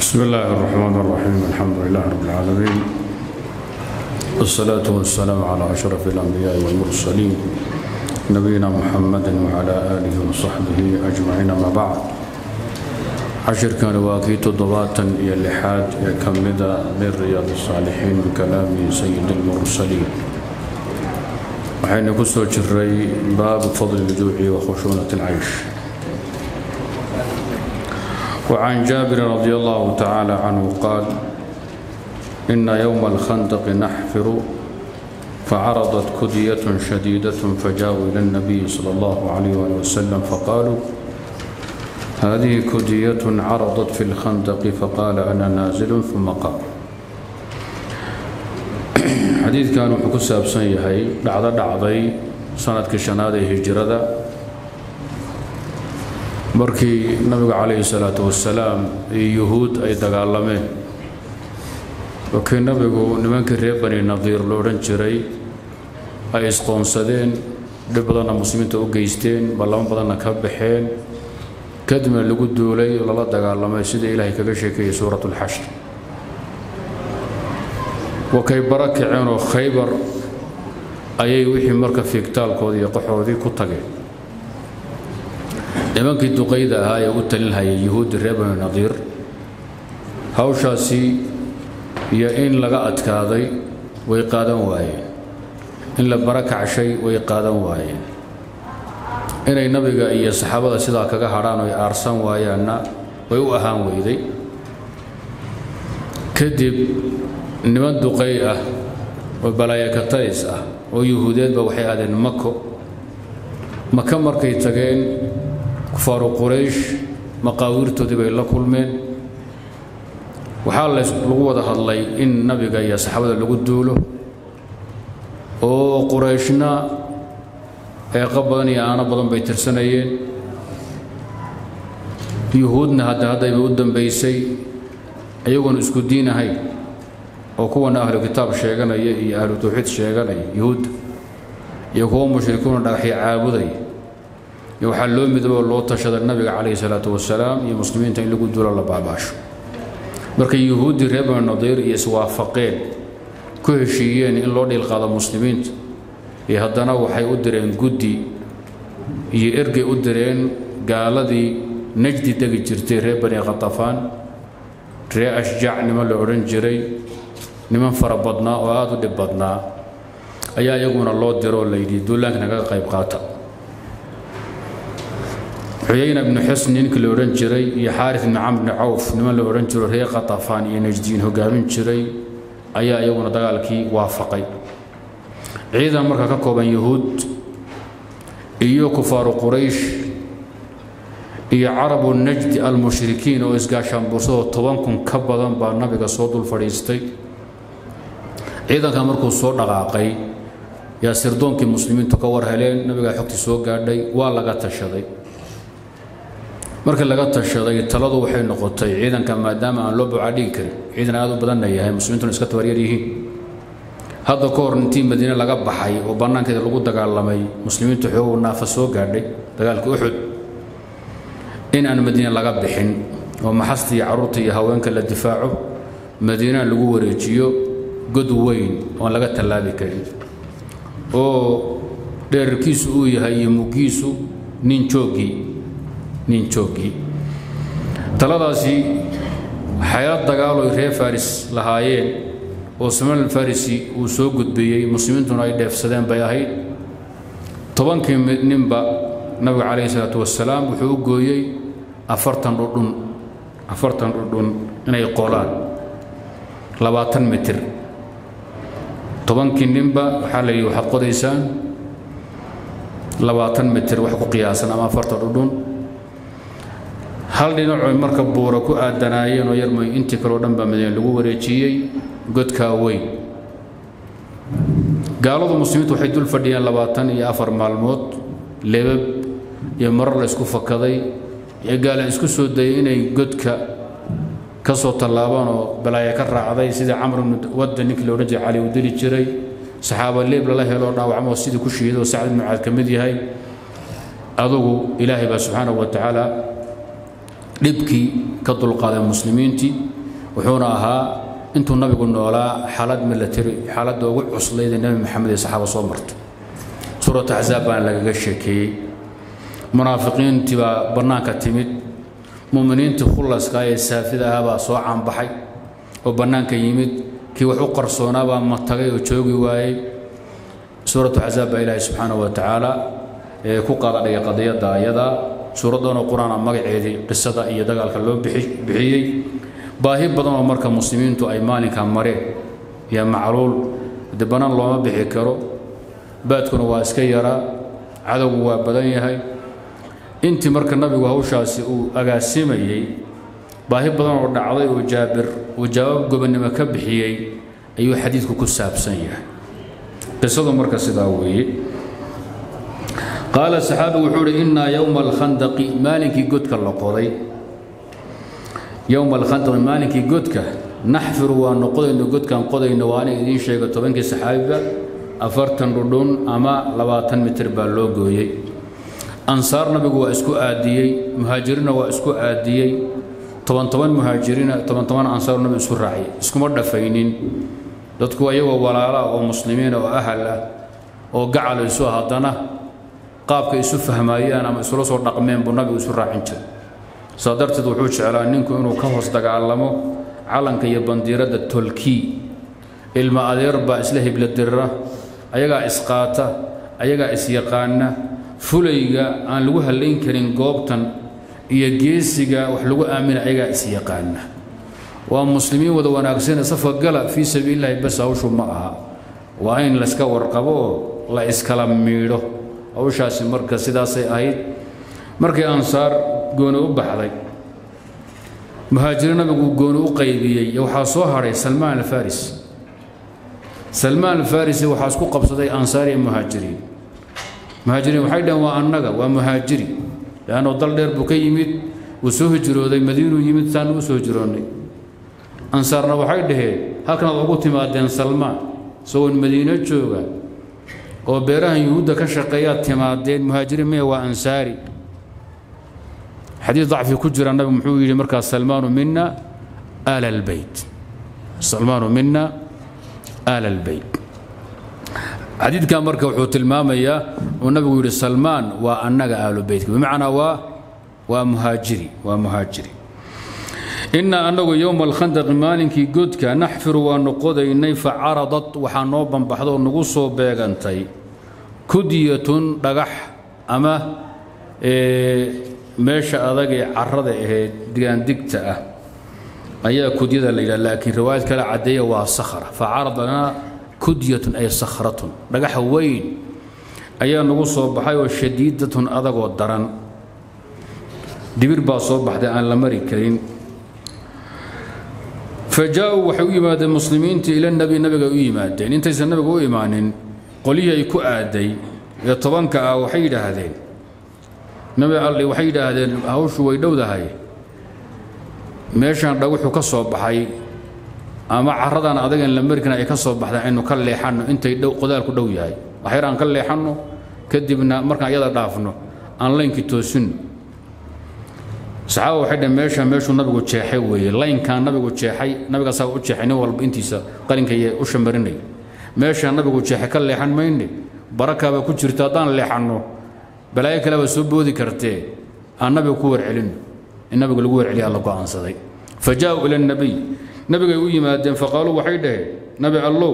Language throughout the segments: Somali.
بسم الله الرحمن الرحيم الحمد لله رب العالمين والصلاة والسلام على أشرف الأنبياء والمرسلين نبينا محمد وعلى آله وصحبه أجمعين ما بعد عشر كان واكي تضباطا إلى اللحاد يكمد من رياض الصالحين بكلام سيد المرسلين وحين كسو جري باب فضل الجوع وخشونة العيش وعن جابر رضي الله تعالى عنه قال إن يوم الخندق نحفر فعرضت كدية شديدة فجاءوا إلى النبي صلى الله عليه وسلم فقالوا هذه كدية عرضت في الخندق فقال أنا نازل ثم قام حديث كانوا حكسا بسنيهي دعضة دعضي سنة كشنادة هجرة markii nabigu calayhi salaatu wasalaam iyo yuhuud ay dagaalameen wakii nabigu nimankii reer bani nadiir lo odhan jiray ay isqoonsadeen dhib badanna muslimiinta u geysteen ballamo badanna ka baxeen kadibna lagu duulay lala dagaalamay sida ilaahay kaga sheekeeyey suurat ulxashr wakay bara kaceenoo khaybar ayay wixii marka fiigtaalkoodii iyo qaxoodii ku tageen nimankii duqayda ahaa ee u talinhayay yuhuuddi reer bani nadiir hawshaasi iyo in laga adkaaday way qaadan waayeen in la bara kacshay way qaadan waayeen inay nabiga iyo saxaabada sidaa kaga hadhaan oy aarsan waayaanna way u ahaan weyday kadib niman duqay ah oo balaayakatays ah oo yuhuudeedba waxay aadeen mako maka markay tageen kufaaru quraysh maqaawiirtoodii bay la kulmeen waxaa lagu wada hadlay in nabiga iyo saxaabada lagu duulo oo qurayshna eeqo badan iyo aano badan bay tirsanayeen yuhuudna hadda haddayba u dambaysay iyagoon isku diin ahayn oo kuwana ahlu kitaab sheeganaya iyo ahlu tawxiid sheeganaya yuhuudda iyo kuwa mushrikuuna dhagaxyo caabudaya iyo waxaa loo midoobo loo tashada nabiga calayhi salaatu wasalaam iyo muslimiinta in lagu duulo la baabaasho markay yuhuuddii reer bani nadiir iyo iswaafaqeen ku heshiiyeen in loo dhiilqaado muslimiinta iyo haddana waxay u direen guddi iyo ergay u direen gaaladii najdi degi jirtay reer bani khatafaan reer ashjac niman la odhan jiray niman fara badnaa oo aada u dhib badnaa ayaa iyaguna loo diroo layidhi duulaanka nagaga qayb qaata xuyayna ibnu xusn ninkii la odhan jiray iyo xaaris ibnu camr bni cawf niman la odhan jiro reer khatafaan iyo najdiin hogaamin jiray ayaa iyaguna dagaalkii waafaqay ciidan marka ka kooban yuhuud iyo kufaaru quraysh iyo carabu najdi almushrikiin oo isgaashaanbuursadoo toban kun ka badan baa nabiga soo dul fadhiistay ciidanka markuu soo dhaqaaqay yaa sirdoonkii muslimiintu ka war heleen nabigaa xogtii soo gaadhay waa laga tashaday markii laga tashaday taladu waxay noqotay ciidanka maadaama aan loo bucaadhigi karin ciidan aad u badanna yahay muslimiintuna iska tabaryar yihiin hadda ka hor intii madiine laga baxay oo bannaankeeda lagu dagaalamay muslimiintu xoogu naafa soo gaadhay dagaalkii uxud in aan madiine laga bixin oo maxasta iyo carruurta iyo haweenka la difaaco madiinana lagu wareejiyo god weyn oon laga tallaabi karin oo dheerarkiisu uu yahay iyo muggiisu nin jooggii nin jooggii taladaasi xayaad dagaaloy reer faris lahaayeen oo salmaan alfarisi uu soo gudbiyey muslimiintuna ay dheefsadeen bay ahayd tobankii ninba nabiga calayhi salaatu wasalaam wuxuu u gooyey afartan dhudhun afartan dhudhun inay qolaan labaatan mitir tobankii ninba waxaa la yidhi waxaad qodaysaan labaatan mitir wax ku qiyaasan ama afartan dhudhun hal dhinacoy marka buura ku aadanaayeen oo yarmoy intii kaleo dhan baa madiine lagu wareejiyey godkaa weyn gaaladu muslimiintu waxay dul fadhiyeen labaatan iyo afar maalmood lebab iyo marar la isku fakaday iyo gaala isku soo dayay inay godka ka soo tallaabaan oo balaaya ka raacday sidii camr ibnu wadda ninkii la odhan jiray cali uu dili jiray saxaaba leeb lala helo dhaawacmoo sidii ku shiiday oo sacd ibnu caad ka mid yahay adugu ilaahay baa subxaanahu wa tacaala dhibkii ka dulqaaday muslimiintii wuxuuna ahaa intuu nabigu noolaa xaalad milatari xaaladda ugu cuslayd ee nebi maxamed iyo saxaaba soo martay suuratu axsaab baana lagaga sheekeeyey munaafiqiintii baa bannaanka timid mu'miniintii khullaska ee saafida ahaa baa soo caanbaxay oo bannaanka yimid kii wax u qarsoonaa baa matagay oo joogi waayey suuratu axsaab baa ilaahay subxaanahu wa tacaala ee ku qaadadhigay qadiyadda ayadaa suuraddanoo qur-aan a magaceedii qisada iyo dagaalka loo bixiyey baahi badan oo marka muslimiintu ay maalinka mareen iyo macluul de bannaan looma bixi karo baadkuna waa iska yaraa cadowgu waa badan yahay intii marka nabigu hawshaasi uu agaasimayey baahi badan oo dhacday oo jaabir uu jawaab gobonnimo ka bixiyey ayuu xadiidku ku saabsan yahay qisadu marka sidaa weeye qaala saxaabigu wuxuu uhi innaa yowma alkhandaqi maalinkii godka la qoday yowma alkhandaqi maalinkii godka naxfiru waanu qodayno godkaan qodayno waana idiin sheega tobankii saxaabiba afartan dhudhun ama labaatan mitir baa loo gooyey ansaar nabigu waa isku aadiyey muhaajiriinna waa isku aadiyey toban toban muhaajiriina toban toban ansaar nabigu isku raaciyay iskuma dhafaynin dadku ayagoo walaala oo muslimiina oo ahal ah oo gacal isu haddana qaabka isu fahmaayaan ama isula soo dhaqmeen buu nabigu isu raacin jiray saa darteed wuxuu jeclaa ninku inuu ka hoos dagaalamo calanka iyo bandiiradda tolkii ilma adeer baa isla hibladirra ayagaa isqaata ayagaa isyaqaana fulayga aan lagu hallayn karin goobtan iyo geesiga wax lagu aamina ayagaa isyaqaana waa muslimiin wada wanaagsane safka gala fii sabiilillahi bas hawshu ma aha waa in layska warqabo oo la iskala miidho hawshaasi marka sidaasay ahayd markii ansaar gooni u baxday muhaajiriin nabigu gooni u qaybiyey waxaa soo hadhay salmaan alfaris salmaan alfarisi waxaa isku qabsaday ansaar iyo muhaajiriin muhaajiriin waxay dhaheen waa annaga waa muhaajiri leanno dal dheer buu ka yimid wuu soo hijrooday madiinuu yimid saanu u soo hijroonnay ansaarna waxay dhaheen halkanaad ugu timaadeen salmaan isagoon madiino jooga oo beerahan yuhuudda ka shaqeeyaad timaadeen muhaajiriin maya waa ansaari xadiis dacfi ku jira nabigu muxuu yidhi markaas salmaanu mina aala albeyt salmaanu mina aala albeyt xadiidkan marka wuxuu tilmaamayaa uu nabigu yidhi salmaan waa annaga aalu beytka bimacnaa waa waa muhaajiri waa muhaajiri inaa annagu yowma alkhandaqi maalinkii godka naxfiru waanu qodaynay fa caradat waxaa noo banbaxda oo nagu soo beegantay kudyatun dhagax ama meesha adag ee carada ahayd digaandigta ah ayaa kudyada la yidhaha laakiin riwaayad kale caddeeya waa sakhra fa caradana kudyatun ay sakhratun dhagax weyn ayaa nagu soo baxay oo shadiidatun adagoo daran dibir baa soo baxday aan la mari karin fa jaa-uu waxay u yimaadeen muslimiintii ila nabi nabiga u yimaadeen intaysan nabiga u imaanin qolyihii ay ku aaday ee tobanka ah waxay yidhaahdeen nabi alli waxay yidhaahdeen hawshu way dhowdahay meeshaan dhaguxu ka soo baxay ama caradan adagan la marikana ay ka soo baxdaan aynu ka leexanno intay dhow qodaalku dhow yahay waxyar aan ka leexanno kadibna markaan iyada dhaafno aan laynkii toosinno saxaaba waxay dhaheen meesha meeshuu nabigu jeexay weeye laynkaan nabigu jeexay nabiga asaga u jeexay nin walba intiisa qalinka iyo u shamarinay meeshaan nabigu jeexay ka leexan mayne barakaabaa ku jirta haddaan leexanno balaayo kale baa soo boodi kartee aan nabiga ku warcelinno in nabiga lagu warceliya alla go'aansaday fa jaa-uu ila nabiy nabigay u yimaadeen faqaaluu waxay dhaheen nabi allow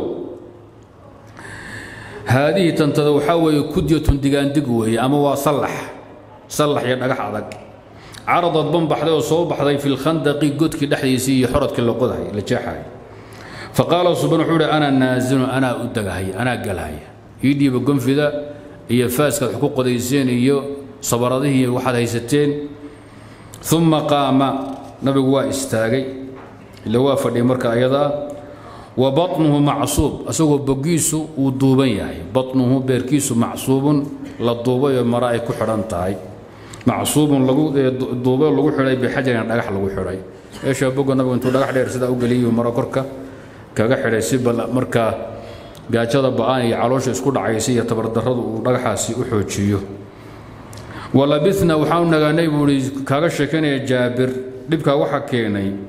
haadihi tantada waxaa weeye kudyatun digaandig weeye ama waa sallax sallax iyo dhagax adag caradad ban baxday oo soo baxday fi lkhandaqi godkii dhexdiisii iyo xorodkii la qodahay la jeexay faqaala subaan wuxuu ihi anaa naasinu anaa u dagahaya anaa galhaya ii dhiiba gonfida iyo faaskaad wax ku qodayseen iyo sabaradihii waxaad haysateen uma qaama nabigu waa istaagay ila waa fadhiyay marka ayadaa wa baطnuhu macsuub asagoo bogiisu uu duuban yahay baطnuhu beerkiisu macsuubun la duubayoo mara ay ku xidhan tahay macsuubun lagu duubay lagu xidhay bixajarin dhagax lagu xidhay meesha boga nabigu intuu dhagax dheer sidaa u geliyay maro korka kaga xidhay si bal markaa gaajada ba'aan iyo caloosha isku dhacaysa iyo tabardarradu uu dhagaxaasi u xoojiyo walabitna waxaanu nagaanay buu ihi kaaga sheekanaya jaabir dhibkaa waxa keenay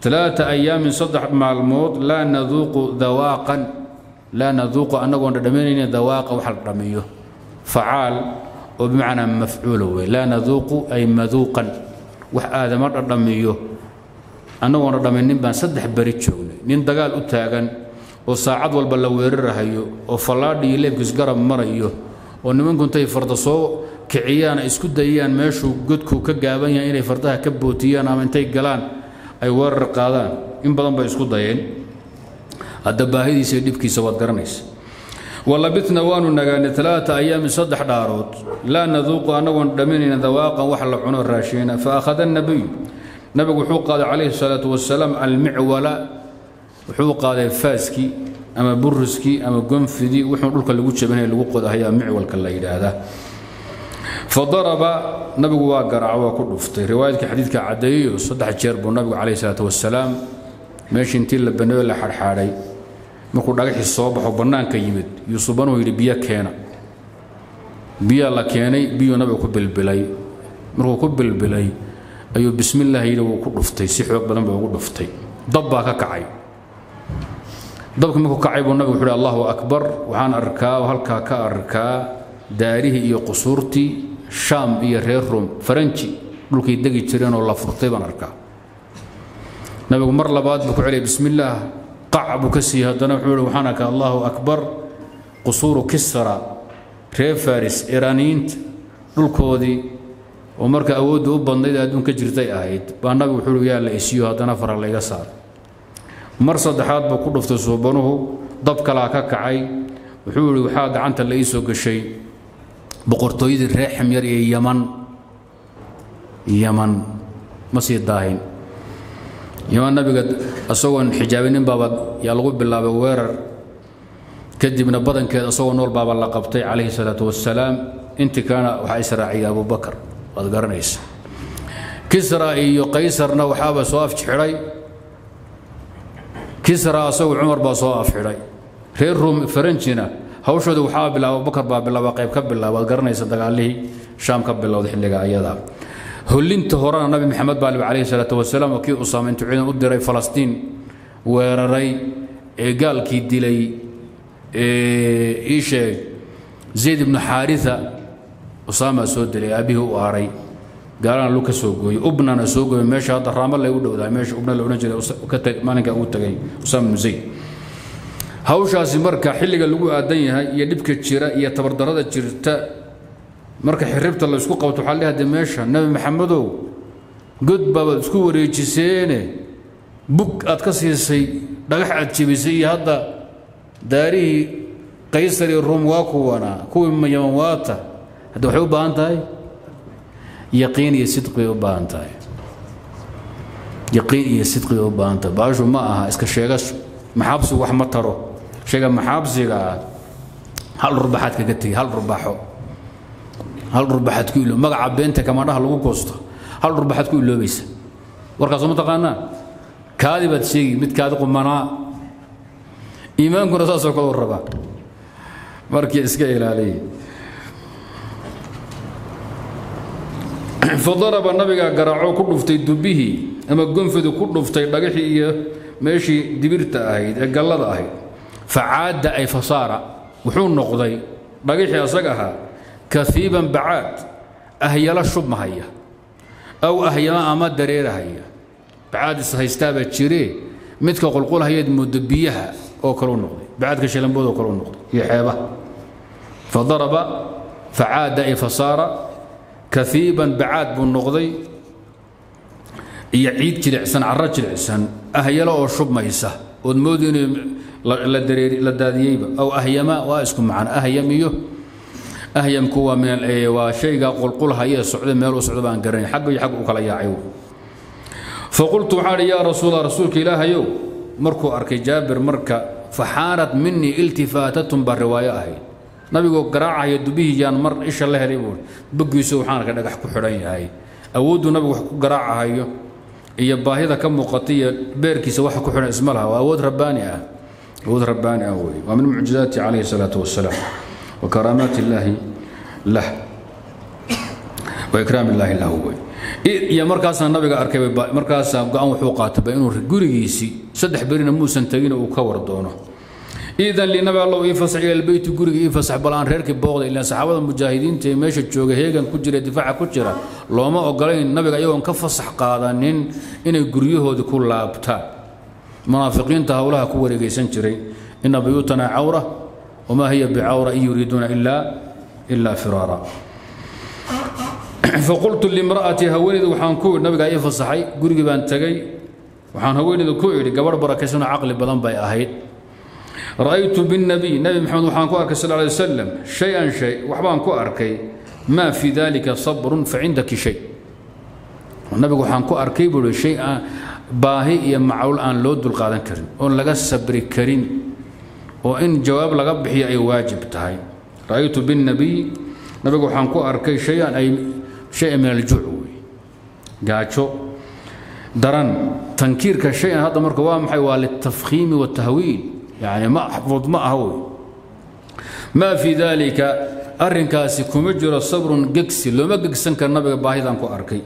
ثلاثة أيام صدح مالمود لا نذوق ذواقا لا نذوق أنه ندمين ذواق وحل رميه فعال وبمعنى مفعول لا نذوق أي مذوقا وح هذا مرة رميه أنه ندمين بان صدح بريد شغل نين دقال أتاغن وساعد والبلوير رهيو وفلادي يلبس قرب مريو ونمن كنت يفرضصو kiciyaan ay isku dayaan meeshuu godku ka gaaban yahay inay fardaha ka bootiyaan ama intay galaan ay weerar qaadaan in badan bay isku dayeen hadda baahidiisa iyo dhibkiisa waad garanaysa walabitna waanu nagaanay talaata ayaamin saddex dhaarood laa naduuqu annagoon dhaminayna dawaaqan wax la cuno raashiina fa akhada nabiyu nabigu wuxuu qaaday calayhi salaatu wasalaam almicwala wuxuu qaaday faaskii ama buriskii ama gonfidii wuxuu dhulka lagu jabinaya lagu qodahayaa micwalka la yidhaahdaa fadaraba nabigu waa garaaco waa ku dhuftay riwaayadka xadiidka caddeeyo saddex jeer buu nabigu calayhi salaatu wasalaam meeshii intii la baneeyo la xadxaadhay markuu dhagaxii soo baxo bannaanka yimid yuusubanuu yidhi biyo keena biyaa la keenay biyuu nabigu ku bilbilay markuu ku bilbilay ayuu bismillaah yidhi wuu ku dhuftay si xoog badan buu ugu dhuftay dab baa ka kacay dabkii markuu kacay buu nabigu wuxuu yidhi allahu akbar waxaan arkaa oo halkaa ka arkaa daarihii iyo qusuurtii shaam iyo reer rom faranji dhulkay degi jireen oo la furtay baan arkaa nabigu mar labaad buu ku celiyay bismillaah qac buu ka siiyey haddana wuxuu ihi waxaan arkaa allahu akbar qusuuru kisra reer faris iraaniyiinta dhulkoodii oo marka awoodda u badnayd adduun ka jirtay ahayd baa nabigu wuxuu ihi yaa la isiyo haddana fara layga saar mar saddexaad buu ku dhuftay suubanuhu dab kalaa ka kacay wuxuu ihi waxaa gacanta la ii soo gashay boqortooyadii reer ximyar iyo yaman yaman ma sii daahin yaman nabiga isagoon xijaabinin baaba yaa lagu bilaabay weerar kadibna badankeed isagoo nool baaba la qabtay calayhi salaatu wasalaam intii kalena waxaa israaciyay abubakar waad garanaysa kisra iyo qaysarna waxaaba soo afjixidhay kisra asagu cumar baa soo afxidhay reer rum faranjina hawshooda waxaa bilaaba abubakar baa bilaaba qayb ka bilaaba waad garanaysa dagaalihii shaam ka bilowday xilliga ayada hollinta horena nabi maxamed baa libi calayhi salaatu wasalaam oo kii usaama intuu ciidan u diray falastiin weeraray ee gaalkii dilay ii sheeg zayd ibnu xaarisa usaamaa soo dilay aabbihii u aaray gaalana lug ka soo gooyey ubnana soo gooyey meesha hadda raamo lay u dhowdahay meesha ubna la odhan jiray maalinka uu tagay usaama ibnu zayd hawshaasi marka xilliga lagu aadan yahay iyo dhibka jira iyo tabardarada jirta marka xiribta la isku qabto waxaa leeyahay meesha nabi maxamedow god baabaad isku wareejiseene bug aad ka siisay dhagax aad jebisay iyo hadda daarihii qaysar iyo ruum waa kuwanaa kuwii yaman waata hadda waxay u baahan tahay yaqiin iyo sidqi bay u baahan tahay yaqiin iyo sidqi bay u baahan tahay baashu ma aha iska sheegasho maxaabsigu wax ma taro sheega maxaabsiga ah hal rurbaxaad kaga tegey hal rurbaxo hal rurbaxaad ku ilo magaca beenta kamaadhaha lagu goosto hal rurbaxaad ku iloobaysa warkaasoo ma taqaanaa kaadi baad sheegi mid kaadi qumanaa iimaankuna saasoo kale u rabaa markii iska ilaaliya fadaraba nabigaa garaaco ku dhuftay dubihii ama gonfidu ku dhuftay dhagaxii iyo meeshii dibirta ahayd ee gallada ahayd facaadda ay fasaara wuxuu noqday dhagaxii asaga ahaa kaiiban bacaad ahyalo shubmahaya aw ahyama ama dareerahaya bacaad ishaystaabaa jiree midka qulqulhayaed muddo biyaha oo kaleu noqday bacaadka shalambood oo kaleu noqday iyo xeebaha fadaraba facaada ay fasaara kaiiban bacaad buu noqday iyo ciid jilicsan carro jilicsan ahyalo oo shubmaysa ood moodi inay la daadiyeyba aw ahyama waa isku macno ahyam iyo ahyamku waa min waa shayga qulqulhaya socda meel u socda baan garanay xagga iyo xagga u kala yaacay faqultu waxaan idhi yaa rasuula rasuulka ilaahayow markuu arkay jaabir marka faxaanat minii iltifaatatun baa riwaayo ahayd nabigoo garaacaya dubihii yaan mar isha la helay buui boggiisu waxaan arkay dhagax ku xidhan yahay awooddu nabigu wax ku garaacahayo iyo baahida ka muuqata iyo beerkiisa waxa ku xidhan isma laha waa awood rabbaani ah awood rabbaani ah weeye waa min mucjizaati calayhi salaatu wasalaam wa karaamaati illaahi lah wa ikraam illaahi lahu wey iyo markaasaa nabiga arkay markaasaa go-aan wuxuu qaatayba inuu gurigiisii saddex berina muusan tegin uu ka war doono iidan linabi allow ii fasax ila albeyti guriga ii fasax bal aan reerkii booqda ilaan saxaabada mujaahidiinta ee meesha jooga heegan ku jira difaaca ku jira looma ogolayn nabiga iyagoon ka fasax qaadanin inay guryahoodii ku laabtaan munaafiqiinta howlaha ku wareegaysan jiray ina buyuutana cawra wamaa hiya bicawra in yuriiduuna ilaa ilaa firaara faqultu limra'atii haweeneyda waxaan ku idhi nabigaa ii fasaxay gurigii baan tegey waxaan haweeneyda ku idhi gabadh barakaysanoo caqli badan bay ahayd ra'aytu binnabiy nebi maxamed waxaan ku arkay sal lay wasalam shay-an shay waxbaan ku arkay maa fii dalika sabrun fa cindaki shay nabigu waxaan ku arkay buu ihi shay aan baahi iyo macluul aan loo dulqaadan karin oon laga sabri karin oo in jawaab laga bixiyo ay waajib tahay ra'aytu binnabiy nabigu waxaan ku arkay shay-an ay shay min aljuuc wey gaajo daran tankiirka shay-an hadda marka waa maxay waa litafkhiimi watahwiil yani ma axfud ma aha wey maa fii daalika arrinkaasi kuma jiro sabrun gegsi looma gegsan kara nabiga baahidaan ku arkay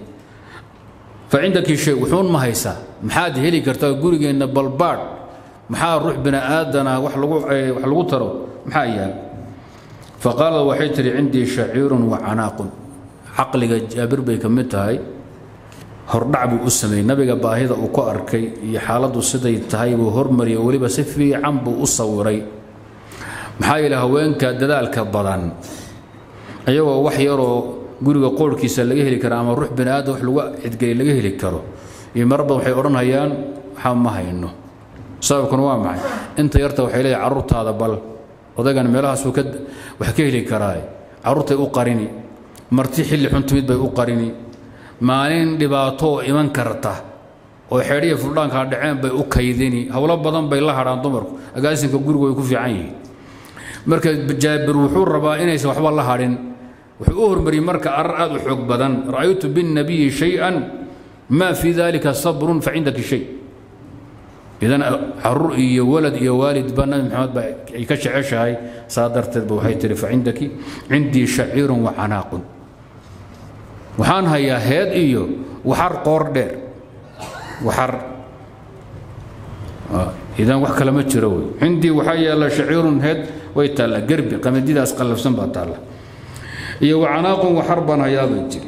fa cindaki shay wuxuun ma haysaa maxaad heli kartaa gurigeenna balbaadh maxaa ruux bini aadana wax lagu wax lagu taro maxaa yaal faqaalad waxay tihi cindii shaciirun wa canaaqun caqliga jaabir bay ka mid tahay hordhac buu u sameeyey nabiga baahida uu ku arkay iyo xaaladdu siday tahay buu hormariyay weliba si fiican buu u sawiray maxaa yeele haweenka dadaalka badan ayagoo wax yaroo guriga qoorhkiisa laga heli kara ama ruux bini aadam wax lagu cidgeliy laga heli karo iyo marba waxay odhanhayaan waxaa ma hayno sababkuna waa maxay inta yarta waxay leeyahay carruurtaada bal odaygan meelahaasuu ka wax ka heli karaa carruurtay u qarini marti xilli xun timid bay u qarini maalin dhibaato oo iman karta oo xeedhiya fuldhaankaa dhaceen bay u kaydini howlo badan bay la hadhaan dumarku agaasinka gurigu way ku fiican yihiin marka jaabir wuxuu rabaa inaysan waxba la hadhin wuxuu u hormariyey marka arar aad u xoog badan ra'aytu binnabiyi shay-an maa fii dalika sabrun fa cindaki shay idan caruur iyo walad iyo waalidba nabi maxamed ba ay ka jeceshahay saa darteed ba waxay tihi fa cindaki cindii shaciirun wa canaaqun waxaan hayaa heed iyo waxar qoor dheer waxar idan wax kale ma jiro wey cindii waxaa yaalla shaciirun heed way taalla gerbi qamadidaas qallafsan baa taalla iyo wacanaaqun waxar baan hayaa bay tiri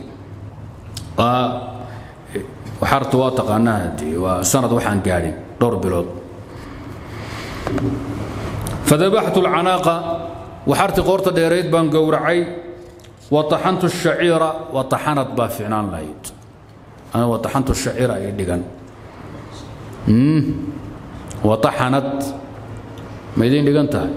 waxartu waa taqaanaa hadii waa sanad waxaan gaadhin dhowr bilood fadabaxtu alcanaaqa waxartii qoorta dheerayd baan gowracay wataxantu shaciira wataxanad baa ficnaan lahayd ana wataxantu shaciira ay dhigan wataxanad ma idin dhigan tahay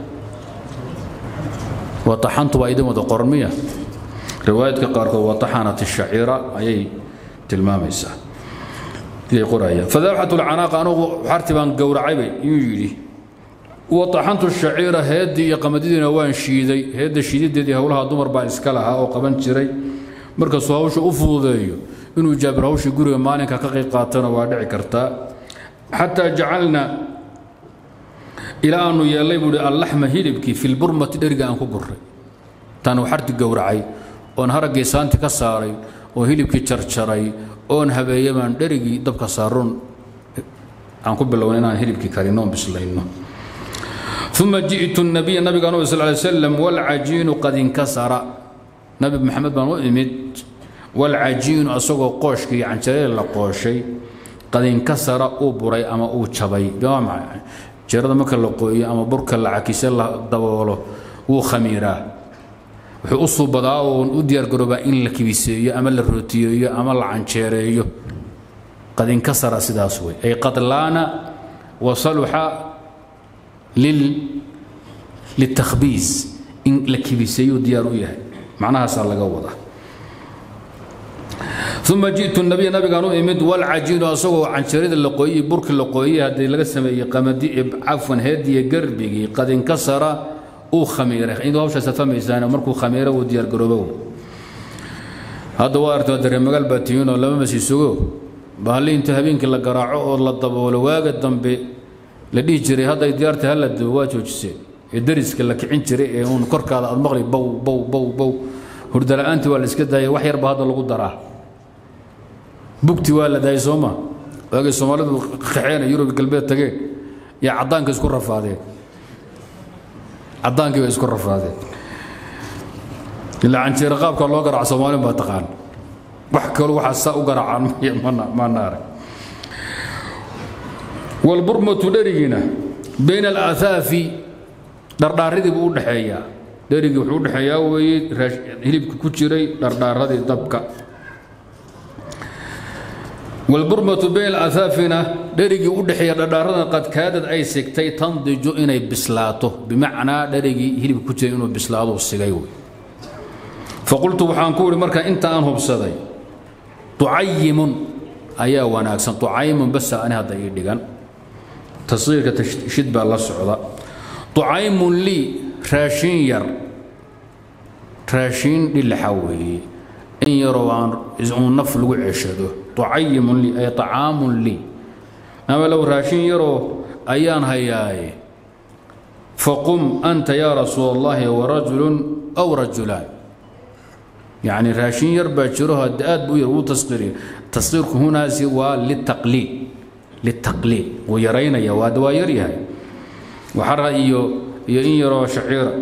wataxantu waa idin wada qoran miya riwaayadka qaarkood wataxanat shaciira ayay tilmaamaysaa iday qorayaan fadabaxtu alcanaaqa anugu xarti baan gowracaybay inuu yidhi wataxantu shaciira heeddii iyo qamadidiina waan shiiday heedda shiidideedii howlaha dumar baa iska lahaa oo qaban jiray markasuu hawsha u fududeeyo inuu jaabir hawshii guriga maalinka ka qayb qaatana waa dhici kartaa xataa jacalna ilaa aanu yeellay buu hi allaxma hilibkii filburmati dheriga aan ku gurray taanu xarti gowracay oon haraggii saanti ka saaray oo hilibkii jarjaray oon habeeye baan dherigii dabka saaroon aan ku bilowna inaan hilibkii karino oon bislayno uma ji'tu nabiya nabigaan u sal ly slam walcajiinu qad inkasara nabi maxamed baan u imid walcajiinu asagoo qooshkii iyo canjaree la qooshay qad inkasara uu buray ama uu jabay waa maxay jeerada marka la qooyo ama burka la cakise la daboolo wuu khamiiraa wuxuu u suubadaa oo u diyaargaroobaa in la kibiseeyo ama la rootiyeeyo ama la canjeereeyo qad inkasara sidaas wey ay qad laana wasaluxa liltakhbiis in la kibiseeyuu diyaar u yahay macnahaasaa laga wadaa uma ji'tu nabiya nabigaan u imid walcajiinu asagoo canjarada la qooyey burki la qooyey haddii laga sameeyey qamadi cafwan heediyo garbigii qad inkasara uu khamiiray idoo hawshaasaad fahmaysaan markuu khamiiro uu diyaargaroobo hadda waa artay waa dareemagaal baa tihiinoo lama masii sugo bahalli inta habeenkii la garaaco oo la daboolo waaga dambe la dhihi jiray hadday diyaarta hala dubo waa joojiseen ee dariska la kicin jiray ee uun korkaada aad maqli bow bow bow bow hurdala'aantii waa la iska daayay wax yarba hadda lagu daraa bugti waa la daayay soo ma waagay soomaalidu qaxeena yurub galbeed tageen yaa caddaanka isku rafaadeen caddaankii bay isku rafaadeen ilaa canjeera qaabka loo garaaco soomaalin baa taqaan wax kaloo waxaa saa u garaacaan maana arag walburmatu dherigiina bayna alaahaafi dhardhaaradii buu u dhexeeyaa dherigii wuxuu u dhexeeyaa weeye hilibka ku jiray dhardhaaradii dabka walburmatu bayna alaahaafina dherigii u dhexeeya dhardhaaradan qad kaadad ay sigtay tandiju inay bislaato bimacnaa dherigii hilibka ku jiray inuu bislaado sigay wey faqultu waxaan ku idhi marka inta aan hubsaday tucayimun ayaa wanaagsan tucaymun basa ani hadda ii dhigan tashiirka tashid baa la socda tucaymun lii raashin yar raashin dhilaxa weeye in yaroo aan uun naf lagu ceshado tucayimun lii ay طacaamun lii ama low raashin yaroo ayaan hayaaye faqum anta yaa rasuul allahi warajulun aw rajulaan يعني راشين يربى جروها الدآد بو يرو تصغير تصغير هنا هو للتقليل للتقليل ويرينا يا واد ويريها وحرى إيو إن يرى شعيرا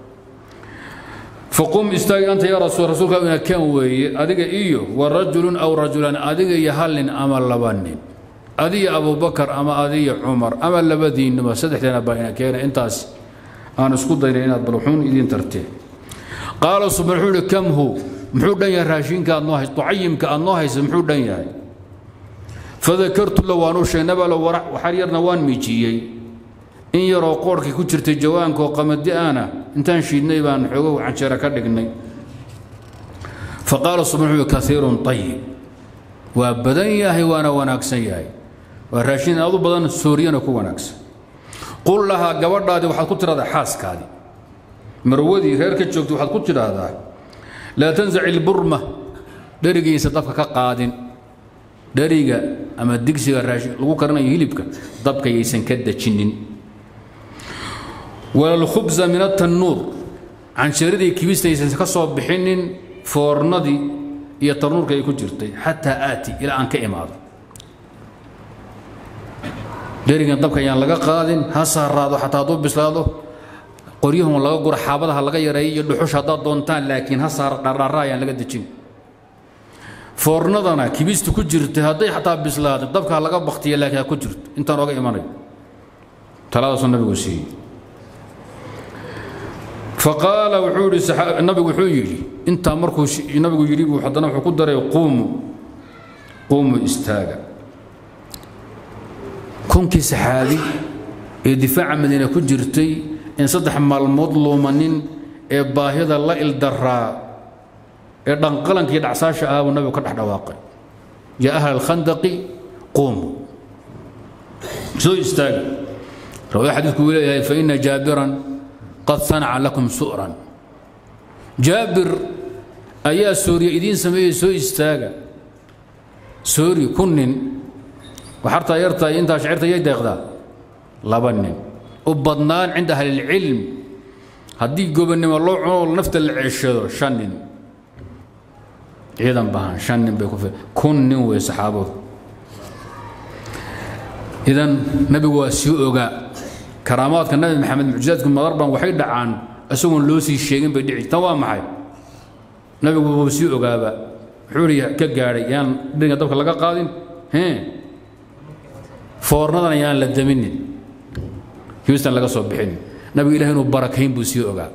فقم استاي أنت يا رسول رسولك إن كان وي أديك إيو ورجل أو رجلان أديك يهل أما لبن أدي أبو بكر أما أدي عمر أما لبدين ما سدح لنا باينا كينا انتاس أنا اسكت دينا بروحون إذن ترتيه قال سبحانه كم هو muxuu dhan yahay raashinka aad noo hayso tucayimka aad noo haysa muxuu dhan yahay fadakartu la waanu sheegnaba la waxar yarna waan miijiyey in yaroo qoorhkii ku jirtay jawaanka oo qamadi aana intaan shiidnay baan xoogow canjeera ka dhignay faqaala subxaanu kaiirun ayib waa badan yahay waana wanaagsan yahay waa raashin aad u badan sooriyana ku wanaagsan qul lahaa gabadhaadii waxaad ku tiraahdaa xaaskaadii marwadii reer ka joogta waxaad ku tidhaahdaa laa tansaci ilburma dherigiisa dabka ka qaadin dheriga ama digsiga raashin lagu karinayo hilibka dabka yaysan ka dejinin walalkhubza min atannuur cansharadii kibista yaysan ka soo bixinin foornadii iyo tarnuurka ay ku jirtay xataa aati ilaa aan ka imaado dherigan dabka ayaan laga qaadin ha saaraado xataa hadduu bislaado qoryahun laga guro xaabadaha laga yareeyo iyo dhuxush haddaad doontaan laakiin ha saar dhardharra ayaan laga dejin foornadana kibista ku jirta hadday xataa bislaaday dabkaa laga baktiya laakiin ha ku jirto intaan oga imanayo taladaasuu nabigu siiyey faqaala wuxuu yidhi nabigu wuxuu yidhi intaa markuu nabigu yidhi buu haddana wuxuu ku daray quumu quumu istaaga kunkii saxaabi ee difaaca madiina ku jirtay in saddex maalmood luumanin ee baahida la ildaraa ee dhanqalankii dhacsaasha ahaa buu nabigu ka dhex dhawaaqay yaa ahla alkhandaqi quumu soo istaaga rawaa xadiidku uu leeyahay faina jaabiran qad sanaca lakum su'ran jaabir ayaa sooriya idiin sameeyey soo istaaga soori ku nin waxartaa yartaa intaa shacirta yay deeqdaa laba nin u badnaan cinda ahlilcilm haddii gobonnimo loo cuno nafta la ceshado shan nin ciidan bahan shan nin bay ku fi kun nin wey saxaabadu idan nabigu waa sii ogaa karaamaadka nabi maxamed mucjizaadku madarban waxay dhacaan isagoon loo sii sheegin bay dhici tan waa maxay nabigu wuu sii ogaaba wuxuu ihi ka gaadhay yaan dhiriga dabka laga qaadin hee foornadan yaan la daminin houston laga soo bixin nabigu ilahi inuu barakayn buu sii ogaa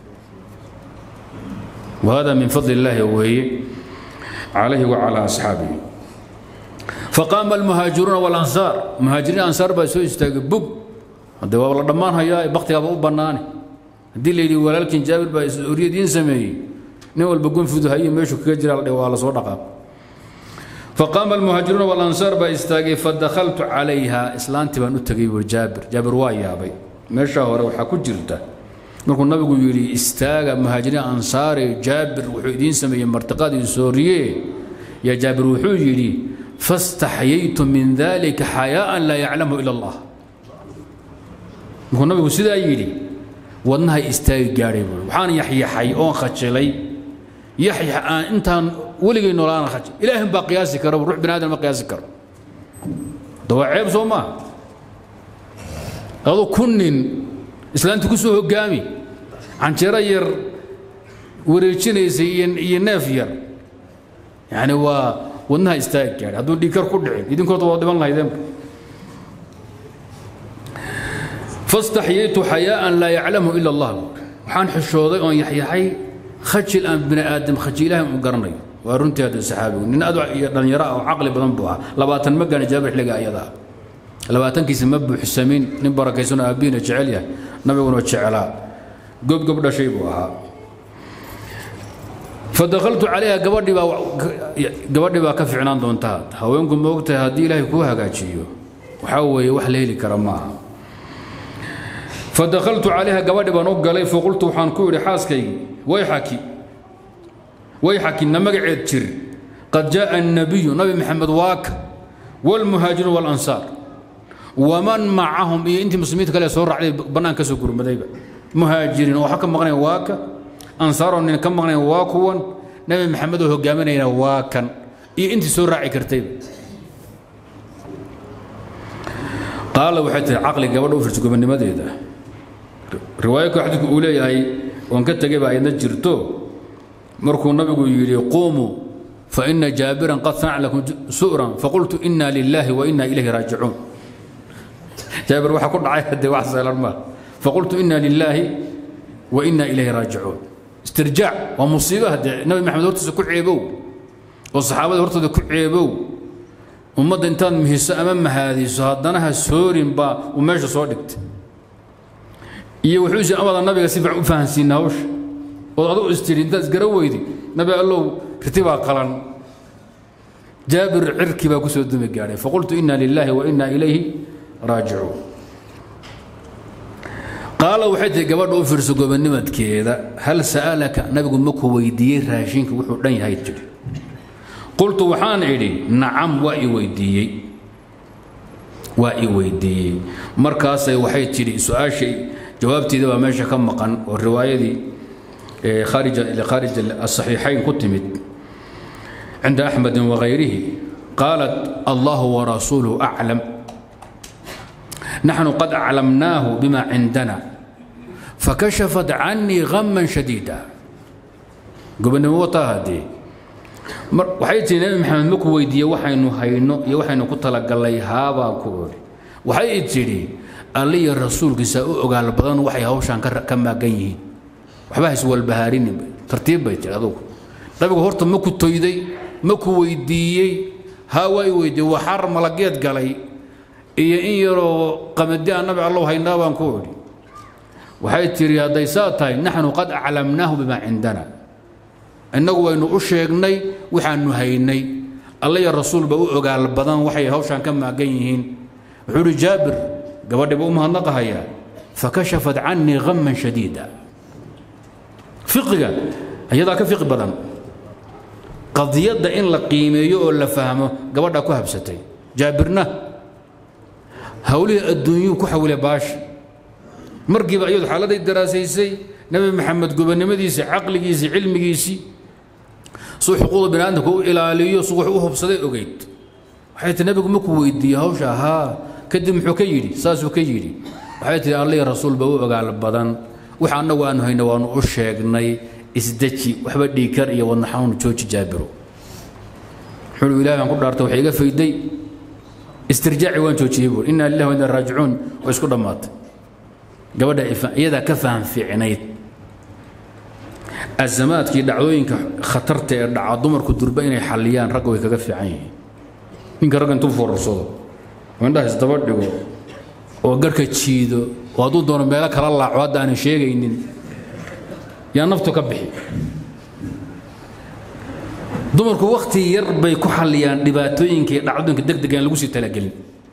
وهذا من فضل الله وهي عليه وعلى أصحابه فقام المهاجرون والأنصار مهاجرين الأنصار بسوا يستقبوا هذا والله دمان هيا بقتي أبو بناني دي اللي ولكن جابر بس أريد ينسمي نول بقول في هي مشوا كجرا على صدقة فقام المهاجرون والأنصار بيستاقي فدخلت عليها إسلام تبان أتقي جابر جابر وايا أبي مشى هو حكو جرته markuu nabigu yidhi istaaga muhaajiriin ansaari jaabir wuxuu idiin sameeyey martiqadii sooriye yaa jaabir wuxuu yidhi fastaxyaytu min dalika xayaa'an laa yaclamu ila allah markuu nabigu sidaa yidhi wadnahay istaagi gaadhay buui waxaan yaxyaxay oon khajilay yaxyax aan intaan weligay noolaana khaj ilaahin baa qiyaasi kara ruux bini aadan ma qiyaasi karo da waa ceeb soo maaha adu kun nin islaanta ku soo hogaami canjeero yar wareejinaysay iyo neef yar yani waa wadnaha istaag gaadhay hadduu dhiigkar ku dhicin idinkooda waa dhiban lahaydeenba fastaxyaytu xayaa'an laa yaclamu ila allah waxaan xishooday oon yaxyaxay khajil aan bini aadam khaji ilaahay u garanayo waa runtii hadda saxaabigu nin adu iyo dhallinyaro ah oo caqli badan buu ahaa labaatan ma gaani jaabir xilliga ayada ah labaatankiisa ma buuxsamin nin barakaysan oo aabbihiina jecel yahay nabiguna jecelaa gobgob dhashay buu ahaa fadakaltu calayha gabadhii baa gabadhii baa ka ficnaan doontaa haweenku ma ogtahay haddii ilaahay kuu hagaajiyo waxaa weeye wax la heli kara maaha fadakaltu calayha gabadhi baan u galay faqultu waxaan ku idhi xaaskaygi wayxaki wayxaki na magaceed jir qad jaaa annabiyu nabi maxamed waaka waalmuhaajiruun waalansaar waman macahum iyo intii muslimiinta kale soo raacday bannaan ka soo gurmadayba muhaajiriin oo waxa ka maqnayn waa ka ansaaroo nin ka maqnayn waa kuwan nabi maxamed oo hogaaminayna waa kan iyo intii soo raaci kartayba qaala waxay tihi caqli gabadha u firta gobonnimadeeda riwaayadka xadiidku uu leeyahay oon ka tegay baa ayadna jirto markuu nabigu yidhi quumuu fa ina jaabiran qad sanaca lakum su'ran faqultu ina lilaahi wa ina ilayhi raajicuun jaabir waxaa ku dhacay haddee wax seelan maa faqultu ina lilaahi wa ina ilayhi raajicuun istirjaac waa musiibo haddee nabi maxamed hortiisa ku ceebow oo saxaabada hortooda ku ceebow ummadda intaad mihiso ama mahaadiso haddana ha soorin baa uu meesha soo dhigtay iyo wuxuu isi amada nabiga si fiican u fahansiina hawsha ood adugu istiri intaad isgara weydi nabi allow riti baa qalan jaabir cirki baa ku soo dumi gaadhay faqultu ina lilaahi wa ina ilayhi raajicuun qaala waxay tihi gabadha u fiirso gobonnimadkeeda hal sa'alaka nabigu maku weydiiyey raashinka wuxuu dhan yahay jiri qultu waxaan idhi nacam waa i weydiiyey waa i weydiiyey markaasay waxay tidhi su-aashay jawaabteeda baa meesha ka maqan oo riwaayadii khaarij asaxiixayn ku timid cinda axmedin wagayrihi qaalat allahu warasuuluhu aclam naxnu qad aclamnaahu bima cindana fakashafat canii ghaman shadiida gobonnimo wataa haddee waxay tihi nabi maxamed maku weydiiye waxaynu hayno iyo waxaynu ku talagallay haabaan ku odhi waxay tidhi alliya rasuulkiisa u ogaal badan waxay hawshaan ka maagan yihiin waxba haiswalbahaarini tartiib bay tihi adugu nabigu horta maku toyday maku weydiiyey haa waa i weydiiyey waa xar malageed galay iyo in yaroo qamadi aan nabi allow haynaa baan ku odhi waxay tidhi hadday saa tahay naxnu qad aclamnaahu bimaa cindana innagu waynu u sheegnay waxaanu haynay allaya rasuulba u ogaal badan waxay hawshaan ka maagan yihiin wuxuu uhi jaabir gabadhiba u mahadnaqahayaa fakashafat canii ghaman shadiida fiqiga iyadaa ka fiqi badan qadiyadda in la qiimeeyo oo la fahmo gabadhaa ku habsatay jaabirna hawlihii adduunyuu ku xawile baasha markiiba iyadu xaaladay daraasaysay nebi maxamed gobonnimadiisii caqligiisii cilmigiisii suu xuquuqda bini aadamka u ilaaliyo su wax u hubsaday ogeyd waxay tii nabigu maku weydiiyey hawsha haa kadib muxuu ka yidhi saasuu ka yidhi waxay tihi allihii rasuulba u ogaal badan waxa annagu aanu hayna waanu u sheegnay isdeji waxba dhiikar iyo wadna xanuun jooji jaabiro wuxuu ilahi baan ku dhaartay waxay iga fayday istirjaaci waan joojiyey buur inna lillahi wa inna raajicuun way isku dhammaatay gabadha iyadaa ka faham fiicnayd azamaadkii dhacdooyinka khatarta ee dhaca dumarku durba inay xalliyaan ragga way kaga fiican yihiin ninka ragga intuu foorarsado oo indhaha isdaba dhigo oo garhka jiido oo hadduu doono meelo kala laaco hadda aanan sheegaynin yaa naftu ka bixi dumarku wakhti yar bay ku xalliyaan dhibaatooyinka iyo dhacdooyinka degdega aan lagu sii talagelin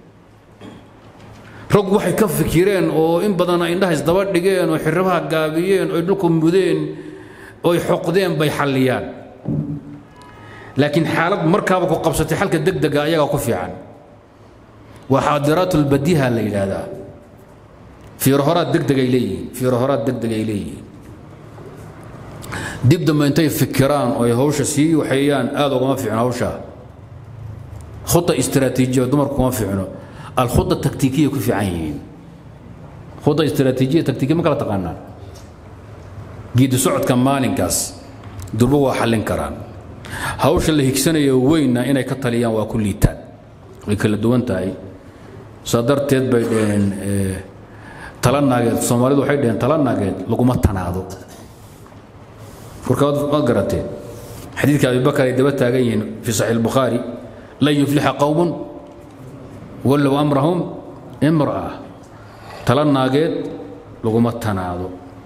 raggu waxay ka fikireen oo in badan ay indhaha isdaba dhigeen oo xirabaha gaabiyeen oo dhulku mudeen oy xoqdeen bay xalliyaan laakiin xaalad markaaba ku qabsatay xalka degdega ayagaa ku fiican waa xaadiraat ulbadiha la yidhaahdaa fiiro horaad degdegay leeyihiin fiiro horaad degdegay leeyihiin dib dambe intay fikiraan oo ay hawsha sii waxeeyaan aad ugama fiicno hawshaa khuda istiraatiijiya dumarku kuma fiicno alkhuda taktiikiya ku fiican yihiin khuda istiraatiijiya taktiikiya ma kala taqaanaan geedi socodka maalinkaas durbo waa xallin karaan hawsha la higsanayo weynna inay ka taliyaan waa ku liitaan way kala duwan tahay saa darteed bay dhaheen tala naageed soomaalidu waxay dhaheen tala naageed laguma tanaado warkaad waad garateen xadiidka abibakar ay daba taagan yihiin fii saxiix albukhaari lan yuflixa qowmun wallow amrahum imra'a tala naageed laguma tanaado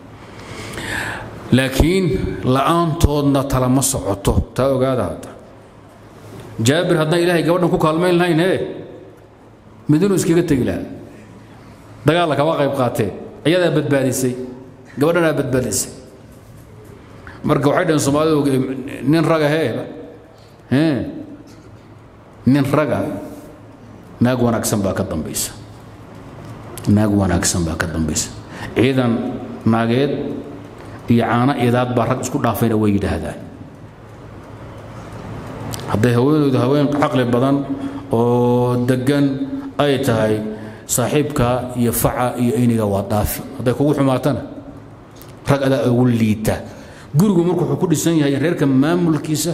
laakiin la'aantoodna tala ma socoto taa ogaada hadda jaabir haddaan ilaahay gabadhan ku kaalmayn lahayn hee midinuu iskaga tegi lahaa dagaalla kama qayb qaateen iyadaa badbaadisay gabadhanaa badbaadisay marka waxay dhaheen soomaalidu nin raga hee nin raga naag wanaagsan baa ka dambaysa naag wanaagsan baa ka dambaysa ciidan naageed iyo caano idaad baa rag isku dhaafayna way yidhaahdaan hadday haweenaydu haween caqli badan oo deggan ay tahay saaxiibka iyo faca iyo ayniga waa dhaafi hadday kugu xumaatana rag adaa ugu liita gurigu marku wuxuu ku dhisan yahay reerka maamulkiisa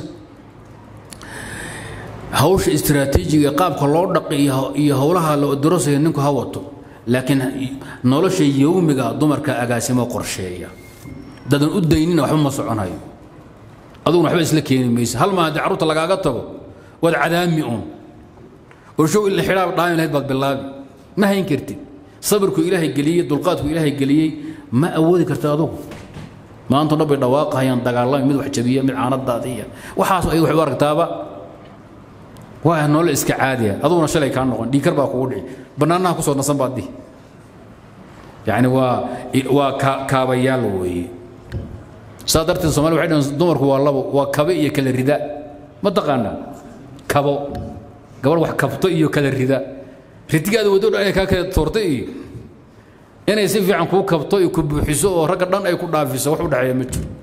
hawsha istiraatiijiga qaabka loo dhaqi iyo howlaha la dirosaya ninku ha wato laakiin nolosha yowmiga dumarka agaasimo qorsheeya dadan u daynina waxba ma soconayo aduguna waxba isla keeni maysa hal maa haddii carruurta lagaaga tago waad cadaami un oo show ila xidhaab dhaami lahayd baad bilaabi ma hayn kartid sabirku ilaahay geliyey dulqaadku ilaahay geliyey ma awoodi karta adugu maanta dhan bay dhawaaqahayaan dagaalami mid wax jabiya mid caanadaadiya waxaas ay wax u aragtaaba waa noole iska caadiya aduguna shalay kaa noqon dhiikar baa kugu dhici bannaanaha kusoo nasan baad dihi yacni waa waa kaabayaal weeye saa darteed somalia waxay dhahan dumarku waa labo waa kabe iyo kala rida ma taqaanaa kabo gabadh wax kabto iyo kala rida ridigaada waddo dhan inay kaa kala toorto iyo inay si fiican kuu kabto iyo ku buuxiso oo ragga dhan ay ku dhaafiso wax u dhexeeya ma jiro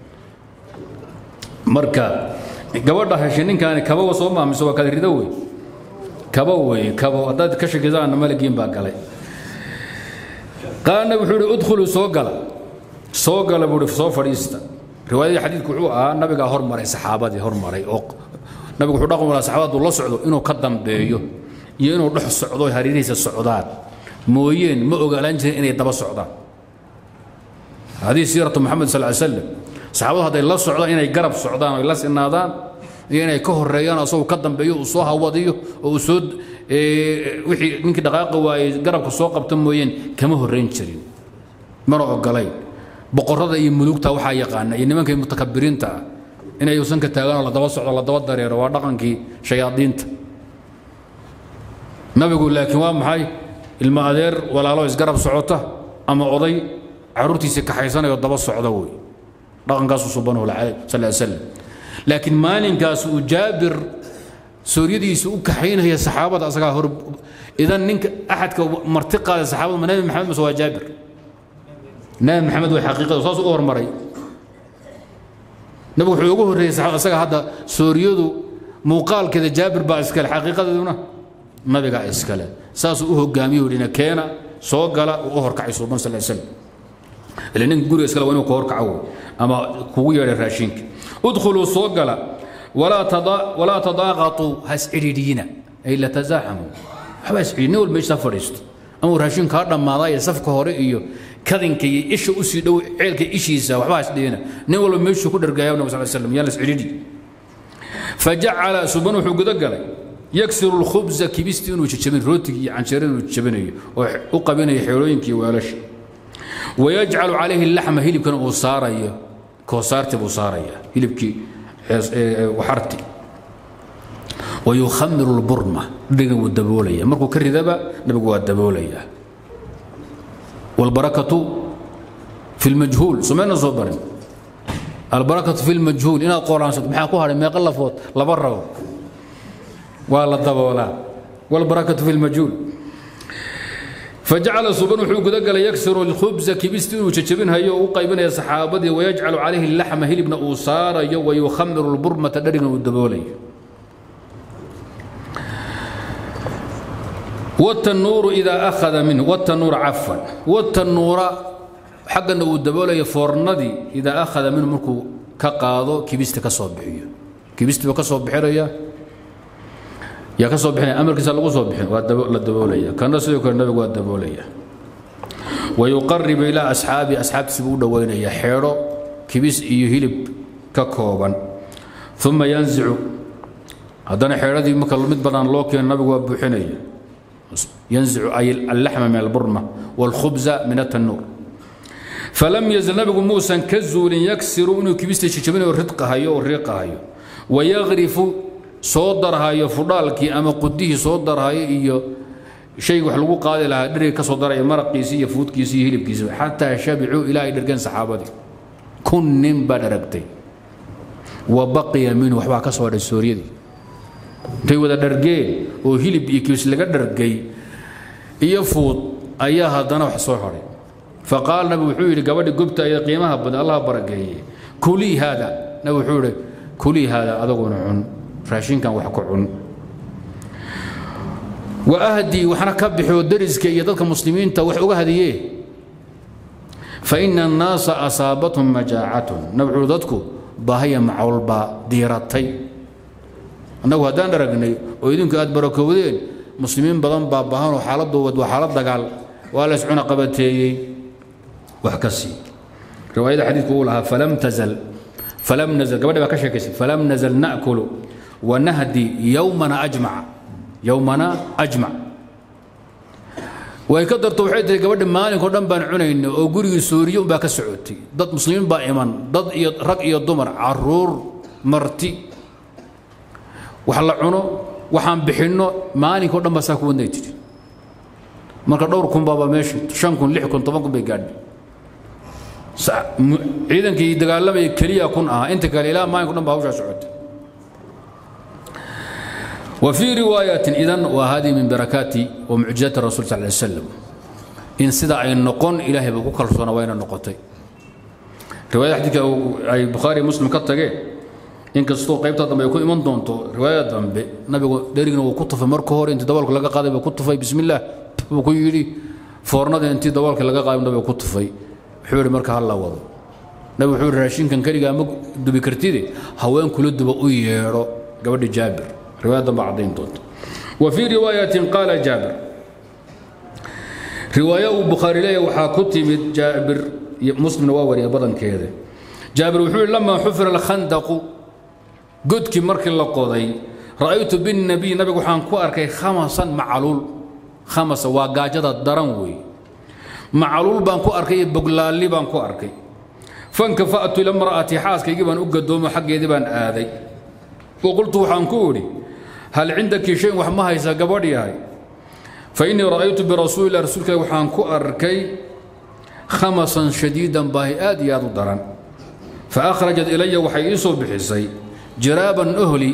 marka gabadha heshay ninkaani kabowa soo maamiso waa kala rido wey kabo wey kabo haddaad ka shakisaana malagiin baa galay qaana wuxuu ihi udkhuluu soo gala soo gala buu ihi soo fadhiista riwaayadii xadiidku wuxuu ahaa nabigaa hormaray saxaabadii hormaray oo nabigu wuxuu dhaqan walaa saxaabadu la socdo inuu ka dambeeyo iyo inuu dhex socdo hareerihiisa socdaan mooyeen ma ogaalaan jirin inay daba socdaan hadii siiratu maxamed sal ly slam saxaabadu hadday la socdaan inay garab socdaan oy la sinaadaan iyo inay ka horeeyaan asagoo ka dambeeyo uu soo hawadiyo oo uu soo wixii ninkii dhaqaaqa waayey garabka soo qabta mooyeen kama horrayn jirin mana ogolayn boqorrada iyo mulugta waxaa yaqaana iyo nimanka mutakabiriinta ah inay uusan ka taaganoo la daba socdo la daba dareero waa dhaqankii shayaadiinta nabigu laakiin waa maxay ilmo adeer walaalo isgarab socota ama oday caruurtiisii kaxaysanayoo daba socda wey dhaqankaasuu subanahu sal slam laakiin maalinkaas uu jaabir sooryadiisa u kaxaynaya saxaabada asagaa hor idan ninka axadka marti qaaday saxaabada ma nabi maxamed mase waa jaabir nabi maxamed way xaqiiqada saas u hormaray nabigu wuxuu ugu horreeyey asaga hadda sooryadu muuqaalkeeda jaabir baa iskale xaqiiqadeeduna nabigaa iskale saasuu u hogaamiye udhina keena soo gala uu u horkacay suuban sal slam ile ninka guriga iskale waa inuu ka horkaco ama kugu yeedhay raashinka udkhuluu soo gala walaa tadaaqatuu ha iscidhiidhiyina ay la tasaaxamu waxba iscidhi nin walba meesha fadhiisto ama raashin kaa dhammaadaayo safka hore iyo kadinka iyo isha u sii dhow ceelka ishiisa waxba ha isdhihina nin walba meeshuu ku dhargaaya nabi sal slam yaan la iscidhiidhi fajacala suban wuxuu guda galay yaksiru lkhubza kibistii inuu jajabin rootigii iyo canjeerada inuu jajabinayo oo u qabinayo xeelooyinkii weelasha wayajcalu calayhi laxma hilibkana uu saarayo koosaarti buu saaraya hilibkii waxarti wayukhamiru lburma dhigan wuu daboolaya markuu ka ridaba nabigu waa daboolaya walbarakatu fi lmajhuul somayna soo barin albarakatu fi lmajhuul inaad qoraansato maxaa ku hadhay meeqa lafood laba rabo waa la daboolaa walbarakatu fi lmajhuul fajacala suban wuxuu gudagalay yaksiru alkhubsa kibista inuu jajabinhayo oo u qaybinaya saxaabadii wayajcalu calayhi laxma hilibna uu saarayo wayukhamiru lburmata dharigna uu daboolayo watanuuru idaa akhada minhu watanuura cafan watanuura xaggana uu daboolayo foornadii idaa akhada minhu markuu ka qaado kibista ka soo bixiyo kibistiiba ka soo bixinaya yaa ka soo bixinaya amarkiisa lagu soo bixin waa la daboolaya kana sidoo kale nabigu waa daboolaya wayuqaribu ilaa asxaabi asxaabtiisa buu u dhowaynaya xeedho kibis iyo hilib ka kooban uma yanzicu haddana xeedhadii marka mid bannaan loo keeno nabigu waa buuxinaya yanzicu ay allaxma min alburma waalkhubza min atanuur falam yazal nabigu muusan ka zuulin yaksiru inuu kibista jijabinayo ridqahayo oo riiqahayo wayaqrifu soo darhayo fudhaalkii ama qudihii soo darhayo iyo shayga wax lagu qaadi lahaa dheriga ka soo daraya maraqiisi iyo fuudkiisi iyo hilibkiisi xataa shabicuu ilaa ay dhergeen saxaabadii kun nin baa dharagtay wa baqiya minhu waxbaa ka soo hadhay sooryadii intay wada dhargeen oo hilib iyo kibis laga dhargay iyo fuud ayaa haddana wax soo hadhay faqaal nabi wuxuu yidhi gabadhi gobta ee qiimaha badan allah barakeeye kulii haada nabi wuxuu yidhi kulii haada adaguna cun raashinkan wax ku cun wa ahdii waxna ka bixoo dariska iyo dadka muslimiinta wax uga hadiyee fa ina annaasa asaabathum majaacatun nabi wuxuu dadku baahaya macawl baa diiratay annagu haddaan aragnay oo idinku aad barakowdeen muslimiin badan baa baahanoo xaaladoood waa xaalad dagaal waa la iscuna qabateeyey wax ka sii riwaayada xadiidku uu lahaa falam tazal falam nazal gabadhi baa ka sheekaysay falam nazal na'kulu wanahdi yowmana ajmaca yowmana ajmac way ka darto waxay tihi gabadhi maalinkao dhan baan cunayna oo gurigii suuriye unbaa ka socotay dad muslimiin baa iman dad iyo rag iyo dumar caruur marti wax la cuno waxaan bixinno maalinkao dhan baa saa ku wadnay tiri marka dhowr kun baaba meesha shan kun lix kun toban kun bay gaadhay ciidankii dagaalamaya keliya kun ahaa inta kale ilaa maalinka dhan baa hawshaa socotay وفي رواية إذن وهذه من بركات ومعجزات الرسول صلى الله عليه وسلم إن سدع أي النقون إلهي بقول كالصونا وين النقطي رواية حديث أي بخاري مسلم كتجي إن كستو قيبتا دم يكون إيمان دونتو رواية دم نبي ديرنا وكتف مركور أنت دولك لقى قاضي بكتف بسم الله وكو يري فورنا أنت دولك لقى قاضي نبي كتف حور مركها الله وضو نبي حور راشين كان كريجا مك دبي كرتيدي هوين كل دبا ويرو قبل جابر رواية بعضين دوت وفي رواية قال جابر رواية البخاري لي وحا كتب جابر مسلم واوري بدن كذا جابر وحول لما حفر الخندق قدك مرك اللقوضي رأيت بالنبي نبي وحان كو أركي خمسا معلول خمسة واقاجدة درنوي معلول بان كو أركي بقلالي بان كو أركي فانكفأت لامرأتي حاسك يجب أن أقدم حق يدبان آذي وقلت وحان كوري هل عندك شيء وحما هيسا قبضي هاي فإني رأيت برسول الله رسولك وحان كو أركي خمسا شديدا باهي آدي يادو دران فأخرجت إلي وحيسو بحسي جرابا أهلي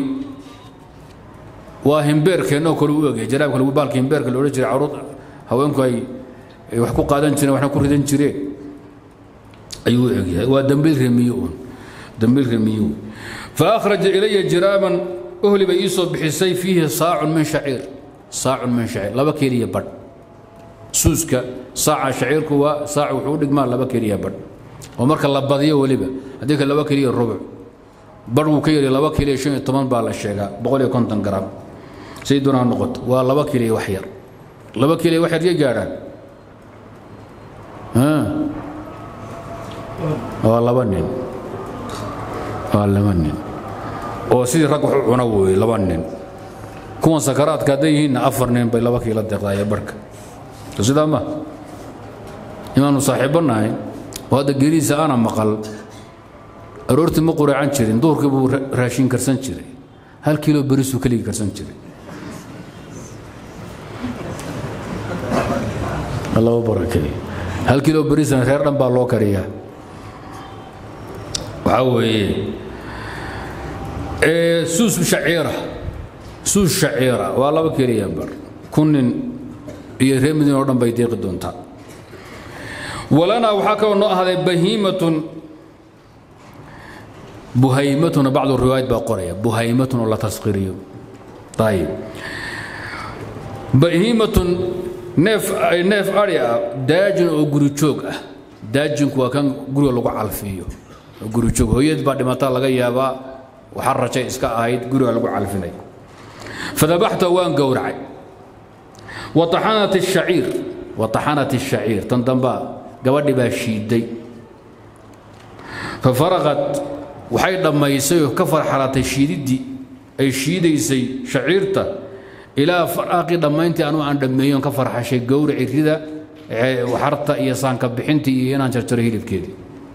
وهمبيرك إنه كل وجه جراب كل بالك همبيرك اللي رجع عروض هوينكو أي وحكو قادن جري وحنا كردن جري أيوه أيوه ودمبيل رميون دمبيل رميون فأخرج إلي جرابا أهلي بيسو بحسي فيه صاع من شعير صاع من شعير لبا كيريا بر سوسكا صاع شعيرك وصاع وحودك ما لبا كيريا بر ومرك لبادية ولبا هذيك لبا كيريا الربع بر وكيري لبا كيريا شيء طمان بالا الشيغا بقول يكون تنقرام سيدنا النقط ولبا كيريا وحير لبا كيريا وحير يجاران ها والله بنين والله بنين oo sidii rag wax u cuna weeye laba nin kuwan sakaraadka hadday yihiinna afar nin bay laba kiila deeqdaaya barhka so sidaa ma inaanu saaxiibbo nahay oo hadda geerihiisa ana maqal aroortii ma quraacan jirin duhurkii buu raashin karsan jiray hal kiilo berisuu keligii karsan jiray laba barakeey hal kiilo berisana reer dhan baa loo kariyaa waxaa weeye suus shaciira suus shaciira waa laba keliya bar kun nin iyo reer madiina oo dhan bay deeqi doontaa walanaa waxaa kaloo noo ahday bahiimatun buhaymatuna bacdu riwaayad baa qoraya buhaymatun oo la tasqiriyo ayib bahiimatun neef neef ari ah daajin oo guri joog ah daajinku waa kan guriga lagu calfiyo guri joog hooyad baa dhimataa laga yaabaa waxaa rajay iska ahayd guriga lagu calfinay fadabaxta waan gowracay wataxanat الشhaciir wataxanat الشhaciir tan dambaa gabadhi baa shiiday fafaraqat waxay dhammaysay oo ka farxalatay shiididdii ay shiidaysay shaciirta ilaa faraaqii dhammayntii anu aan dhammeeyon ka farxashay gowraci rida waxarta iyo saanka bixintii iyo inaan jarjaro hilibkeedii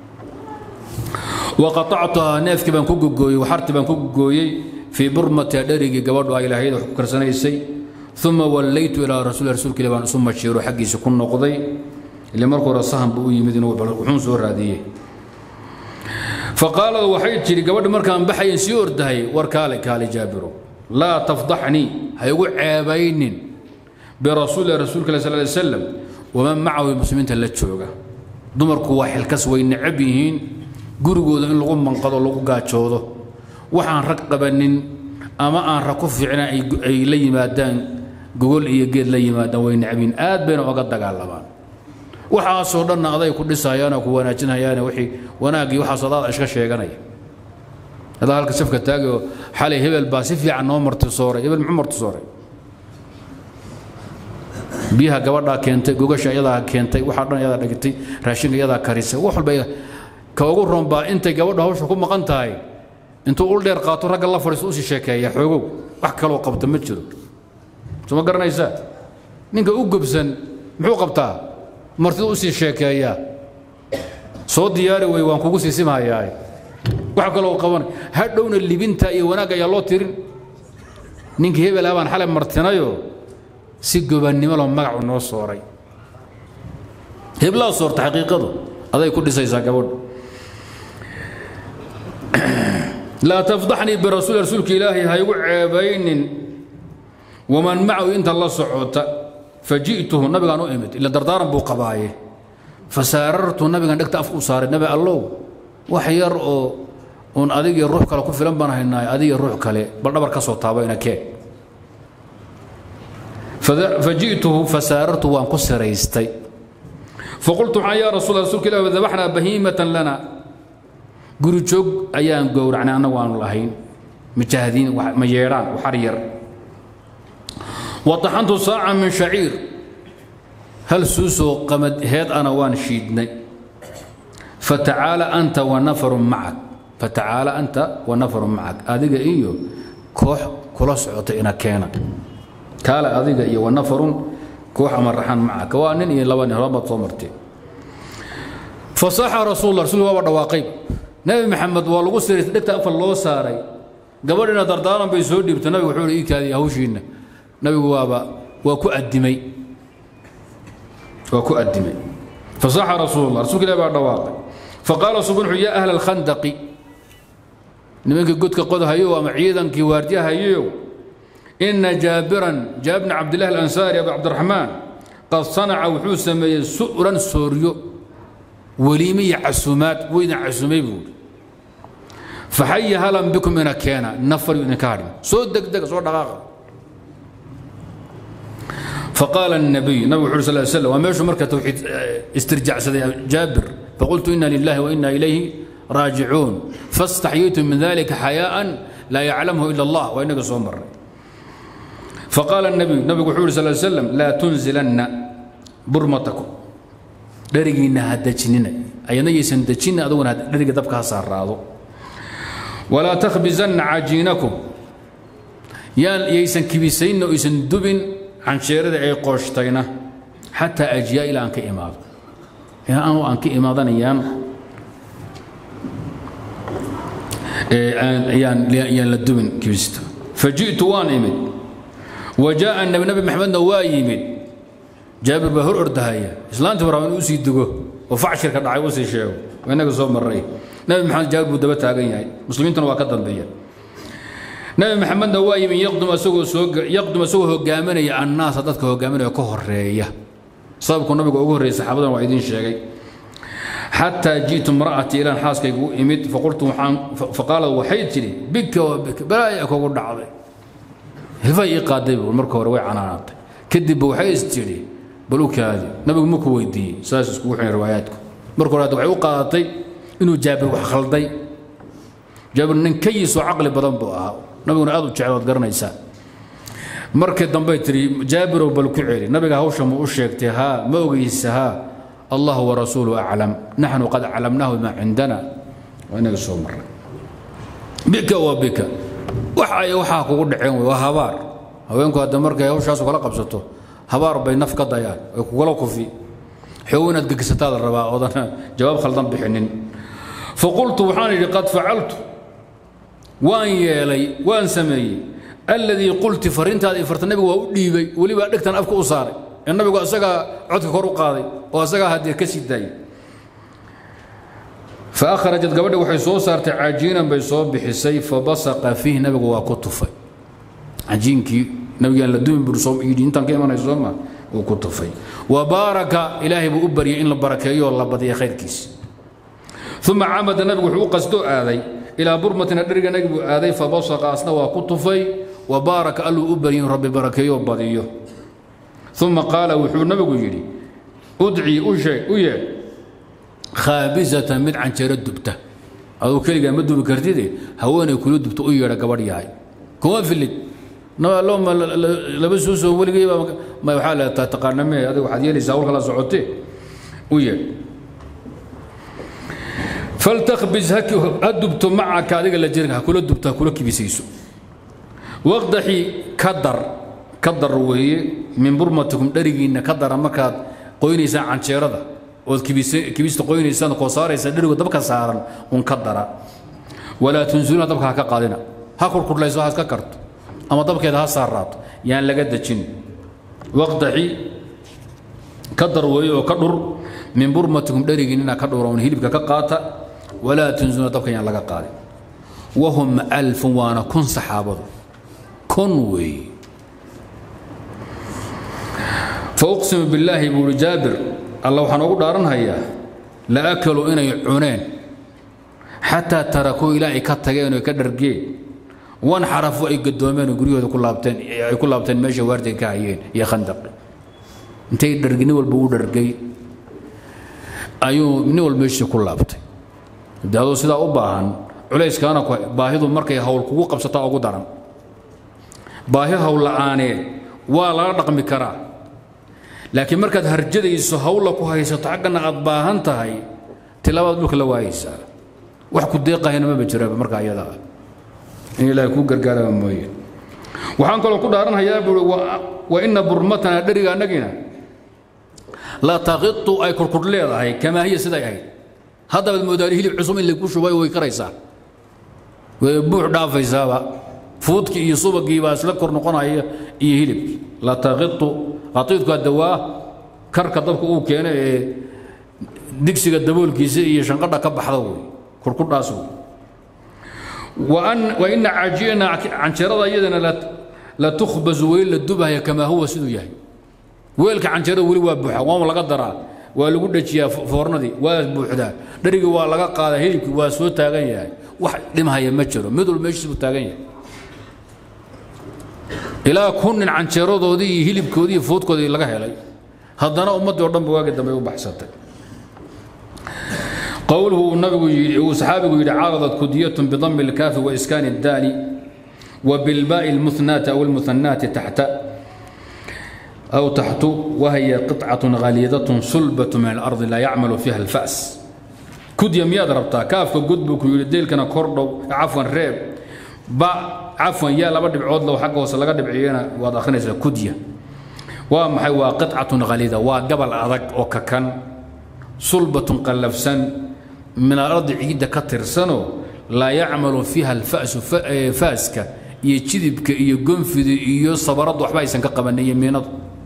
wa qaطactuhaa neefkii baan ku gogooyey waxartii baan ku gogooyey fii burmatiha dherigii gabadhu ay lahayd wax ku karsanaysay uma wallaytu ilaa rasuul rasuulka ilah baan isu mashiiro xaggiisa ku noqday ile marka hore sahan buu u yimid inuu wuxuun soo raadiyey faqaalad waxay tidhi gabadhi markaan baxayan sii ordahay war kaale kaale jaabiro laa tafdaxnii ha igu ceebaynin birasuulilah rasuulka ilah sal ly slam waman macahu muslimiinta la jooga dumarku waa xilkas way necab yihiin gurigooda in lagu manqado lagu gaajoodo waxaan rag qabanin ama aan rag ku fiicna ay la yimaadaan gogol iyo geed la yimaadaan way necbiin aad bayna oga dagaalamaan waxaasoo dhanna aday ku dhisayaanoo ku wanaajinhayaane wixii wanaaggii waxaas adaada iska sheeganaya adaa halka safka taagi oo xalay hebel baa si fiican noo martisooray hebel muxuu martisooray biyaha gabadhaa keentay gogasha iyadaa keentay waxaa dhan iyadaa dhigtay raashinka iyadaa karisay wax walba ka ugu ron baa intay gabadha hawsha ku maqan tahay intuu ul dheer qaato ragga la fadhiisto usii sheekeeya xoogow wax kaloo qabta ma jiro soo ma garanaysaa ninka u gobsan muxuu qabtaa martida usii sheekeeyaa soo diyaari wey waan kugu sii simhayaa wax kaloo qaban hadhowna libinta iyo wanaagga ayaa loo tirin ninkii hebel ah baan xalay martinayo si gobannimolo magacu noo sooray heblaa soorta xaqiiqadu aday ku dhisaysaa gabadhu laa tafdaxnii birasuul rasuulka ilaahay ha igu ceebaynin waman macahu inta la socota faji'tuhu nabigaan u imid ila dardaaran buu qabaaye fasaarartu nabigan dhegta afka u saaray nabi allow wax yar oo uun adigii ruux kale ku filan baan haynaaye adiga ruux kale bal dhabar ka soo taabayna kee faji'tuhu fasaarartu waan ku siraystay faqultu waxaan yaa rasuul rasuulka ilah dabaxnaa bahiimatan lana guri joog ayaan gowracnay annagu aanu lahayn majahdiin ma yeedhaan waxar yar wataxantu saaca min shaciir hal suusoo qamad heed ana waan shiidnay fatacaala anta wanafarun macak fatacaala anta wanafarun macak adiga iyo koox kula socota ina keena kaale adiga iyo wanafarun koox ama raxan macaka waa nin iyo laba nin horbaad soo martay fasaxa rasuullah rasuulku waaba dhawaaqay nabi maxamed waa lagu siray dhegta afar loo saaray gabadhina dardaaran bay soo dhiibtay nabigu wuxuu ihi ii kaadiya hawshiinna nabigu waaba waa ku addimay waa ku addimay fasaxa rasuulullah rasuulka ilahi baa dhawaaqay faqaala subnuxu yaa ahla alkhandaqi nimankii godka qodahayo ama ciidankii waardiyahayow ina jaabiran jaabir bni cabdillahi alansaari abu cabdiraxmaan qad sanaca wuxuu sameeyey su'ran sooryo weliime iyo casumaad weyna casumay buu faxaya halan bikum ina keena nafaryu idinka hadhin soo degdega soo dhaqaaqa فقال النبي نبي محمد صلى الله عليه وسلم وماشوا مركة توحيد استرجاع جابر فقلت إنا لله وإنا إليه راجعون فاستحييت من ذلك حياء لا يعلمه إلا الله وإنك صومر فقال النبي نبي محمد صلى الله عليه وسلم لا تنزلن برمتكم درجينا هدجننا أينا يسندجنا أدون درجة دبكها صار ولا تخبزن عجينكم يا يسن كبيسين ويسن دبن cansheerada ay qooshtayna xataa ajiyaa ilaa aan ka imaado ilaa anu aan ka imaadanayaan ayaan la dubin kibista faji'tu waan imid wa jaa'a nabi nabi maxamedna waa yimid jaabir baa hor ordahaya islaantii baa rabaa inuu sii dugo oo facshirka dhacay usii sheego waa innaga soo marray nabi maxamed jaabir buu daba taagan yahay muslimiintuna waa ka dambeeya nabi maxamedna waa yimi yaqdum asagoo soo yaqdum asagoo hogaaminaya annaasa dadka hogaaminaya ka horeeya sababku nabiga ugu horreeyay saxaabadan waa idiin sheegay xataa ji'tu imra'atii ilaan xaaskayga u imid faqultu waxaan faqaalad waxay tidhi bika wa bika balaaya kugu dhacday hilfay ii qaaday buu marka hore way canaanaatay kadibba waxay is tidhi bal u kaadi nabigu ma ku weydiiyey saas iskugu xidhan riwaayaadku marka hore hadda waxay u qaadatay inuu jaabir wax khalday jaabir nin kayisoo caqli badan buu ahaa nabiguna aad u jecel waad garanaysaa markii dambey tidhi jaabirow bal ku celi nabiga hawsha ma u sheegtay haa ma ogeysa haa allah warasuulu aclam naxnu qad calamnaahu bima cindana waa inaga soo maray bika wa bika wax ay waxaa kugu dhaceen wey waa habaar haweenku hadda markay hawshaasu kala qabsato habaar bay naf ka dayaan ay kugula kufi xoog inaad gegisataa la rabaa oodan jawaab khaldan bixinin faqultu waxaan idhi qad facaltu waan yeelay waan sameeyey alladii qulti farintaada i farta nabigu waa u dhiibay weliba dhegtan afka u saaray ee nabigu asagaa codka kor u qaaday oo asagaa haddee ka sii daayay fa akhrajat gabadha waxay soo saartay cajiinan bay soo bixisay fa basaqa fiih nabigu waa ku tufay cajiinkii nabigaan la dumin bur soo yidhi intaan ka imanay soo ma uu ku tufay wa baaraka ilaahay buu u baryay in la barakeeyo oo la badiya khayrkiisa uma camada nabigu wuxuu u qasdoo aaday ilaa burmatina dheriga nabigu aaday fa basaqa asna waa ku tufay wa baaraka alluu u baryin rabbi barakeeyo badiyo uma qaala wuxuu nabigu yidhi udcii u sheeg u yeedh khaabisatan mid canjeero dubta aduu keligaa ma dubi kartide haweenay kula dubta u yeedha gabadh yahay kuma filid nabalooma laba suusoo weligayba ma waxaa la taqaana mee adiga waxaad yeelaysaa hawlka la socotee u yeedh faltakbis ha dubto macaka adiga la jirka ha kula dubto ha kula kibisayso waqdaxi ka dar ka dar weeye min burmatikum dherigiinna ka dara markaad qoynaysaan canjeerada ood kibista qoynaysaan koo saaraysa dherigo dabka saaran un ka dara walaa tunsuluna dabka ha ka qaadina ha kurkurlayso ha iska karto ama dabkeeda ha saaraato yaan laga dejin waqdaxi ka dar weeye oo ka dhur min burmatikum dherigiinnina ka dhura un hilibka ka qaata walaa tunsuluna dabka yaan laga qaadin wahum alfun waana kun saxaabadu kun weeye fauqsimu billaahi buuhi jaabir alla waxaan ugu dhaaranhayaa la akaluu inay cuneen xataa tarakuu ilaa ay ka tageen oo ka dhargeen wan xarafu ay gadoomeen oo guryahooda ku laabteen ay ku laabteen meesha waardiga ka hayeen iyo khandaqi intay dhargi nin walba u dhargay ayuu nin walba meeshiisa ku laabtay de adoo sidaa u baahan culayskaana baahidu markay hawl kugu qabsataa ugu daran baahi hawl la'aaneed waa laga dhaqmi karaa laakiin markaad harjadayso hawla ku haysato xaggana aad baahan tahay tilaabaad dhulka la waayaysaa wax ku deeqahayna maba jiraba marka ayada ah in ilaahay kuu gargaaraba mooye waxaan kaloo ku dhaaranhayaa buui wa ina burmatana dheriga annagina la taqitu ay kurkur leedahay kamaa hiya siday ahayd haddabaad moodaani hilib cusub in lagu shubay way karaysaa way buux dhaafaysaaba fuudkii iyo subagii baa isla kor noqonaya iyo hilibkii la taqitu qatiidku hadda waa karka dabka uu keeno ee digsiga daboolkiisa iyo shanqadha ka baxda wey kurkudhaas wey wa ina cajiina canjeerada iyadana la tukhbasu weli la dubahaya kamaa huwa siduu yahay weelka canjeerada weli waa buuxa waama laga daraa waa lagu dhajiyaa foornadii waa buuxdaa dharigii waa laga qaadaa hilibkii waa soo taagan yahay wax dhimhaya ma jiro mid walba meeshiis buu taagan yahay ilaa kun nin canjeeradoodii iyo hilibkoodii iyo foodkoodii laga helay haddana ummaddii oo dhanba waagii dambe u baxsatay qowluhu uu nabigu yidhi uu saxaabigu yidhi caaradat kudiyatun bidami lkaafi wa iskaani الdaali وبالباء المثناة أو المثنات تحت أو تحت وهي قطعة غليظة صلبة من الأرض لا يعمل فيها الفأس كديا مياد ربطا كافك قدبك يلديل كان كوردو عفوا ريب با عفوا يا لبا دبعود لو حق وصل لغا دبعينا واد اخرينيسا كديا waa maxay waa qicatun khaliida waa gabal adag oo kakan sulbatun qallafsan min alardi ciidda ka tirsanoo laa yacmalu fiiha alfa'su faaska iyo jidibka iyo gonfida iyo sabaradu waxba aysan ka qabanin iyo miinadu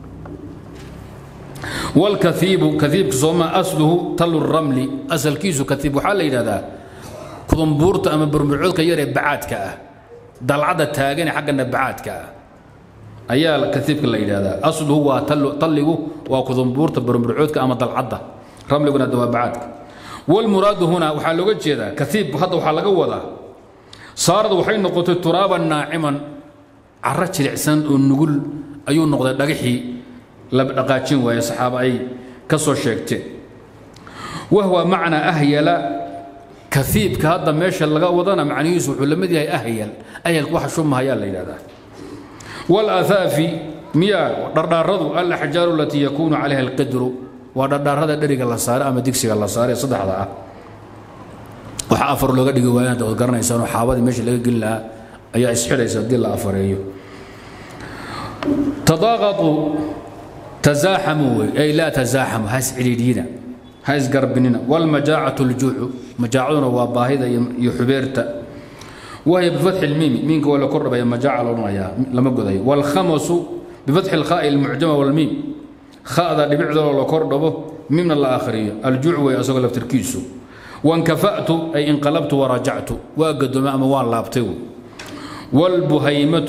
walkaiibu kaiibka sooma asluhu talu ramli asalkiisu kaiib waxaa la yidhahdaa kudumbuurta ama burmurcoodka yar ee bacaadka ah dalcadda taagane xagga nabacaadka ah ayaa kaiibka la yidhahdaa asluhu waa talligu waa kudumbuurta burburcoodka ama dalcadda ramliguna dawaabacaadka walmuraadu huna waxaa looga jeedaa kaiib hadda waxaa laga wadaa saarad waxay noqotay turaaban naaciman caro jilicsan oo nugul ayuu noqday dhagaxii la dhaqaajin waaye saxaaba ay ka soo sheegteen wahwa macnaa ahyala kaiibka hadda meesha laga wadana macnihiisu wuxuu la mid yahay ahyal ahyalku waxa shumahayaa la yidhahdaa wاlaaaafi miyaa dhardhaaradu alaxjaaru alatii yakuunu calayha alqidru waa dhardhaarada dheriga la saare ama digsiga la saare saddexda ah waxa afar looga dhigi waayaan ood garanaysaanoo xaabadii meesha laga gelin lahaa ayaa isxidhaysa haddii la afareeyo tadaaqatu tazaaxamu wey ay laa tazaaxamu ha iscidhiidhiyina ha isgarbinina wاlmajaacatu اljuucu majaacaduna waa baahida iyo xubeerta وهي بفتح الميم مين ولا كرب يا مجاعة لونها لما قضي والخمس بفتح الخاء المعجمة والميم خاء ذا لبعض ولا كربه ميم الآخرية الجوع ويأسوق لفتركيسو وانكفأت أي انقلبت ورجعت وقد ما أموال لابتو والبهيمة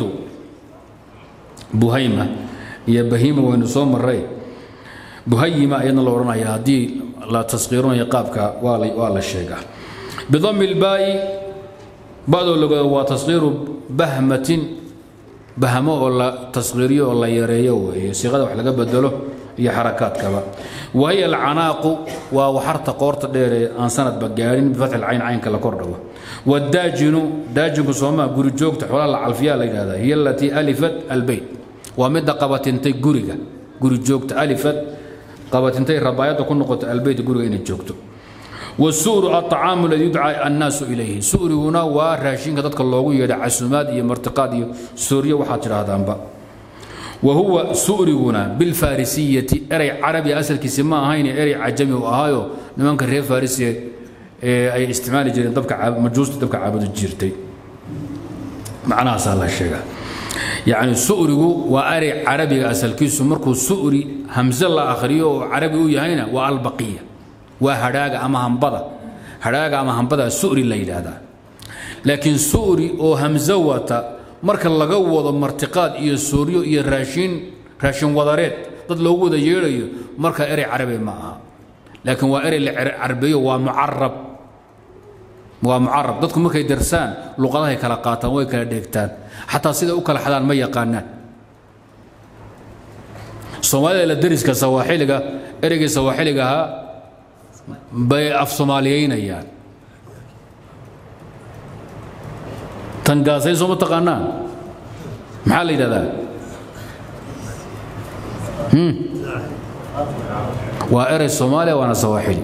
بهيمة هي بهيمة ونصوم الري بهيمة أين الله يا دي لا تصغيرون يقابك ولا ولا الشيء بضم الباء badoo lagoda waa tasqiiru bahmatin bahmo oo la tasqiiriyo oo la yareeyo weeye siiqada wax laga bedelo iyo xarakaadkaba wahiya alcanaaqu waa waxarta qoorta dheeree aan sanadba gaadhin bifatxi alcayn caynka la kordhago wadaajinu daajinku soomaa guri joogta xoolaha la calfiyaa la yidhahdaa hiya alatii alifat albeyt waa midda qabatintay guriga guri joogta alifat qabatintay rabaayadda ku noqota albeyt guriga inay joogto والسؤر الطعام الذي يدعى الناس إليه سؤر هنا وراشين كذلك الله يدعى عسومات يا مرتقات سوريا وحاجر هذا أنبا وهو سؤر هنا بالفارسية أري عربي أسل كسماء هين أري عجمي وأهايو نمان كريه فارسية أي استعمال جيرين طبك مجوز طبك عابد الجيرتي معناها سهل الشيء يعني سؤره وأري عربي أسل كيسو مركو سؤري همزة الله آخريو عربي ويهينا والبقية waa hadhaaga ama hambada hadhaaga ama hambada su'ri la yidhaahdaa laakiin su'ri oo hamso wata marka laga wado martiqaad iyo sooryo iyo raashin raashin wadareed dad loogu wada yeedhayo marka erey carabi ma aha laakiin waa erey la carbeeyo waa mucarab waa mucarab dadku markay darsaan luqadahay kala qaataan way kala dheegtaan xataa siday u kala xadaan ma yaqaanaan soomaalida la dariska sawaaxiliga ereygii sawaaxiliga ahaa bay af soomaaliyeynayaan tangaasay sooma taqaanaan maxaa la yidhahdaa waa erey soomaaliya waana sawaaxili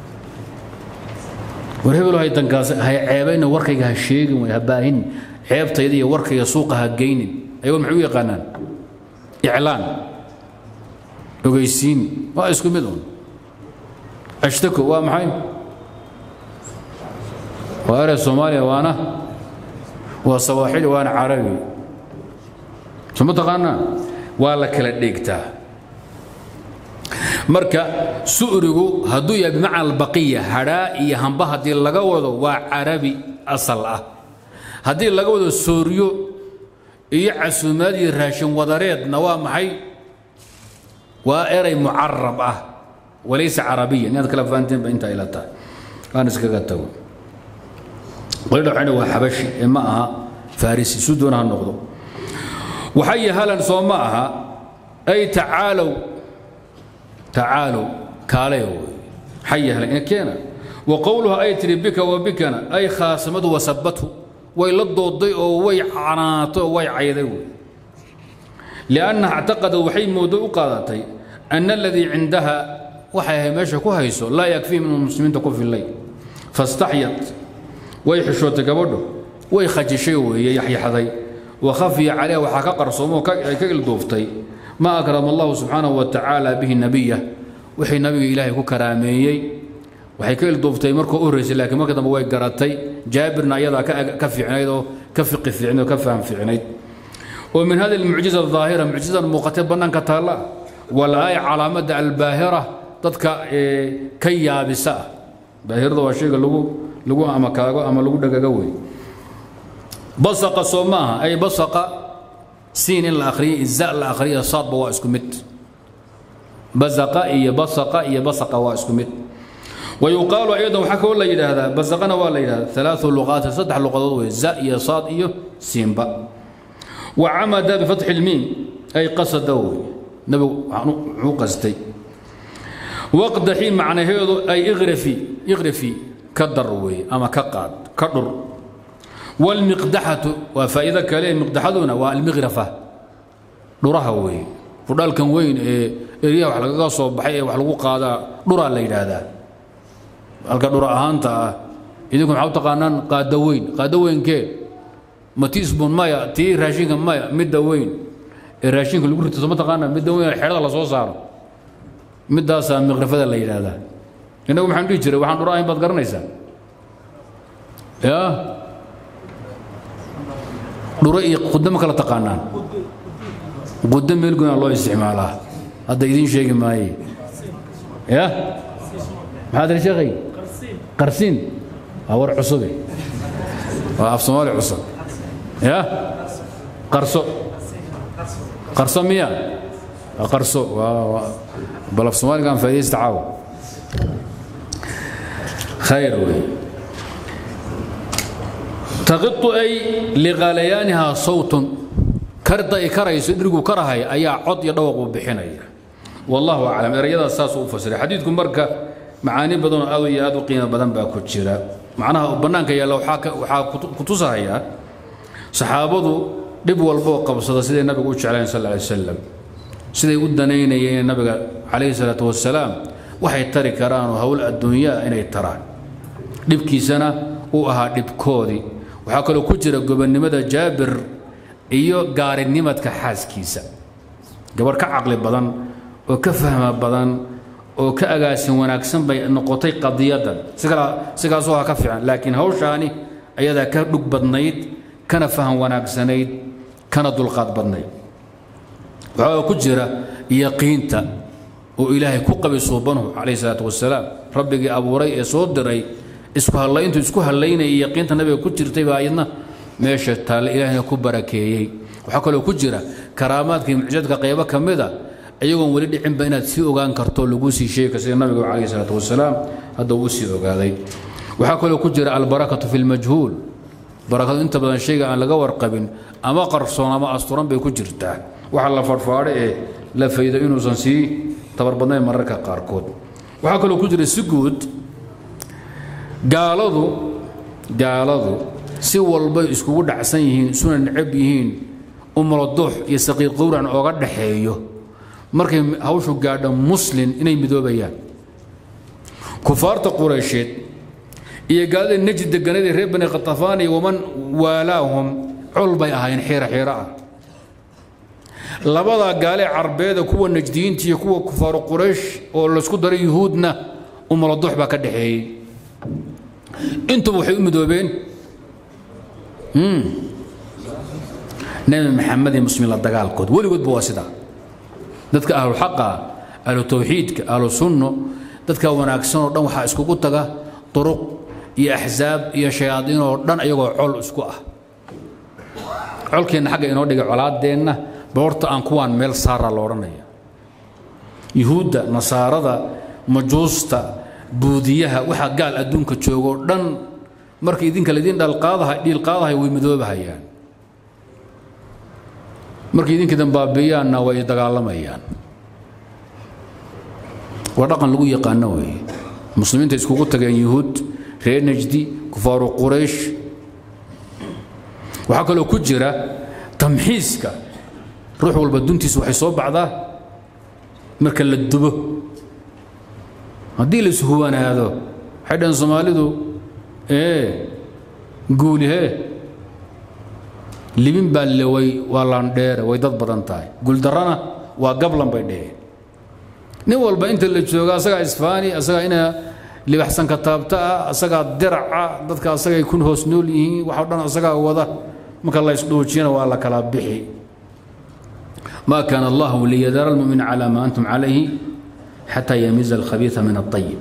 war hebel hay tangaasay hay ceebayna warkayga ha sheegin way ha baahin ceebtayda iyo warkayga suuqa ha geynin ayagoon maxay u yaqaanaan iclaan ogeysiin waa isku mid un ashtako waa maxay waa erey soomaaliya waana waa sawaaxili waana carabi soo ma taqaanaa waa la kala dheegtaa marka su'rigu hadduu yahay bimacna albaqiya hadhaa iyo hamba haddii laga wado waa carabi asal ah haddii laga wado sooryo iyo casuumaad iyo raashin wadareedna waa maxay waa erey mucarab ah وليس عربيا inaad kala fahanteen ba intaa ila tahay aan iskaga tago qolida waxayna waa xabashi ee ma aha farisi su doona ha noqdo waxay halan soo ma aha ay tacaalow tacaalow kaaleyo xay halan in keena وقولها أي تري بك وبكنا أي خاصمته وسبته ويلا الضوضي أو وي عناته وي عيدي لأنها اعتقد وحي موضوع قادتي أن الذي عندها waxay ahay meesha ku hayso laa yakfii min muslimiinta ku fillay fastaxyat way xishootay gabadhu way khajishay weeye yaxyaxday wa khafiya calayha waxaa ka qarsoomo ay ka ilduuftay ma akrama allahu subxaanahu wa tacaala bihi nabiya wixii nabiga ilaahay ku karaameeyey waxay ka ilduuftay markuu u horreysay laakiin marka dambe way garatay jaabirna ayadaa ka fiicnayd oo ka fiqi fiicnayd oo ka faham fiicnayd oo min hadi almucjiza aldaahira mucjizadan muuqatay bannaanka taalla walaaya calaamadda albaahira dadka ka yaabisa ah baahirada waa shayga lagu lagu ama kaago ama lagu dhagaga wey basaqa soo maaha ay basaqa siin in la akhriyo iza la akhriyo saadba waa isku mid basaqa iyo basaqa iyo basaqa waa isku mid ويقال أيضا وحكوا لا يدهذا بزقنا ولا يدهذا ثلاث لغات صدح لغات زاء يا صاد إيو سيمبا وعمد بفتح الميم أي قصدوا نبو عو قصدي وقت حين معنى هذا أي اغرفي اغرفي كدروي أما كقاد كدر والمقدحة وفائدة كلام مقدحتنا والمغرفة درها وي فدال كان وين إيه wax laga soo baxay wax lagu qaadaa dhura la yiraahdaa halka dhura ahaanta ah idinku maxaa u taqaanaan qaada weyn qaada weynkee ma tiisbun maya tii raashinka maya midda weyn ee raashinka lagu rito ma taqaanaa midda weyn xeerada la soo saaro middaasaa miqrafada la yidhaahdaa innagu maxaan dhihi jiray waxaan dhura ahayn baad garanaysaa ya dhuro iyo qudo ma kala taqaanaan qudo meel goynaa loo isticmaalaa hadda idiin sheegi maaye ya maxaad iri sheekhay qarsiin waa war cusube waa af soomaali cusub ya qarso qarso miya waa qarso waa bal af soomaaligaan faa'idaysta caawa khayr wey taqitu ay liqaalayaanihaa sawtun karda ay karayso dhirgu karahay ayaa cod iyo dhawaq uu bixinaya wallahu aclam erayadaas saasuu u fasiray xadiidku marka macaani badanoo aad iyo aad u qiimo badan baa ku jira macnaha bannaanka yaalla waxaa ku tusahayaa saxaabadu dhib walboo qabsada siday nabigu u jeclayn sal alay wasalam siday u danaynayeen nabiga calayhi salaatu wasalaam waxay tari karaanoo howl adduunyaa inay taraan dhibkiisana uu ahaa dhibkoodii waxaa kaloo ku jira gobonnimada jaabir iyo gaarinimadka xaaskiisa gabarh ka caqli badan oo ka fahma badan oo ka agaasin wanaagsan bay noqotay qadiyadan sigaasoo ha ka fiican laakiin hawshaani ayadaa ka dhug badnayd kana faham wanaagsanayd kana dulqaad badnayd waxaa ku jira yaqiinta oo ilaahay ku qabi suubanuhu calayhi salaatu wasalaam rabbigii abuuray ee soo diray isku hallayntu isku hallaynayay yaqiinta nabiga ku jirtay baa ayadna meesha taalle ilaahayna ku barakeeyey waxaa kaloo ku jira karaamaadka iyo mucjadka qaybo ka mida iyagoon weli dhicinba inaad sii ogaan karto laguu sii sheegi sida nabiga calayhi salaatu wasalaam hadda uu sii ogaaday waxaa kaloo ku jira albarakatu fi lmajhuul barakadu inta badan shayga aan laga warqabin ama qarsoon ama asturan bay ku jirtaa waxa la fadhfaadho ee la faydo inuusan sii tabarbadnayn mararka qaarkood waxaa kaloo ku jira si guud gaaladu gaaladu si walbay iskugu dhacsan yihiin isuna necab yihiin umuladuux iyo saqiiq qowran ooga dhaxeeyo markay hawshu gaadho muslin inay midoobayaan kufaarta quraysheed iyo gaalada neji deganada reer bani khatafaan iyo waman waalaahum col bay ahaayeen xiira xiira ah labadaa gaale carbeeda kuwa najdiyiinta iyo kuwa kufaaru quraysh oo laysku daray yuhuudna umuladuux baa ka dhaxeeyey intuba waxay u midoobeen nebi maxamed iyo muslimiin la dagaalkood weligoodba waa sidaa dadka ahluxaqa ahlu tawxiidka ahlu sunno dadka wanaagsan oo dhan waxaa iskugu taga duruq iyo axsaab iyo shayaadiin oo dhan iyagoo col isku ah colkeenna xagga inoo dhigay colaadeenna boorta aan kuwaan meel saara lo odhanaya yuhuudda nasaarada majuusta buudiyaha waxa gaal adduunka joogoo dhan marka idinka laydin dhalqaadaha dhiilqaadahay way midoobahayaan markay idinka dambaabeeyaanna way dagaalamayaan waa dhaqan lagu yaqaano weeye muslimiinta iskugu tageen yuhuud reer najdi kufaaru quraysh waxaa kaloo ku jira tamxiiska ruux walba duntiisa waxay soo baxdaa marka la dubo haddii la ishuwanaado waxay dhahen soomaalidu ee guulihee libin baa leway waa laandheere way dad badan tahay guuldarrana waa gablan bay dheheen nin walba inta la jooga asagaa isfaani asagaa ina libaxsan kataabta ah asagaa diraca dadka asagay kun hoos nool yihiin waxoo dhan asagaa wada marka la isdhuujiyana waa la kala bixi ما كان الله ليذر المؤمن على ما أنتم عليه حتى يميز الخبيث من الطيب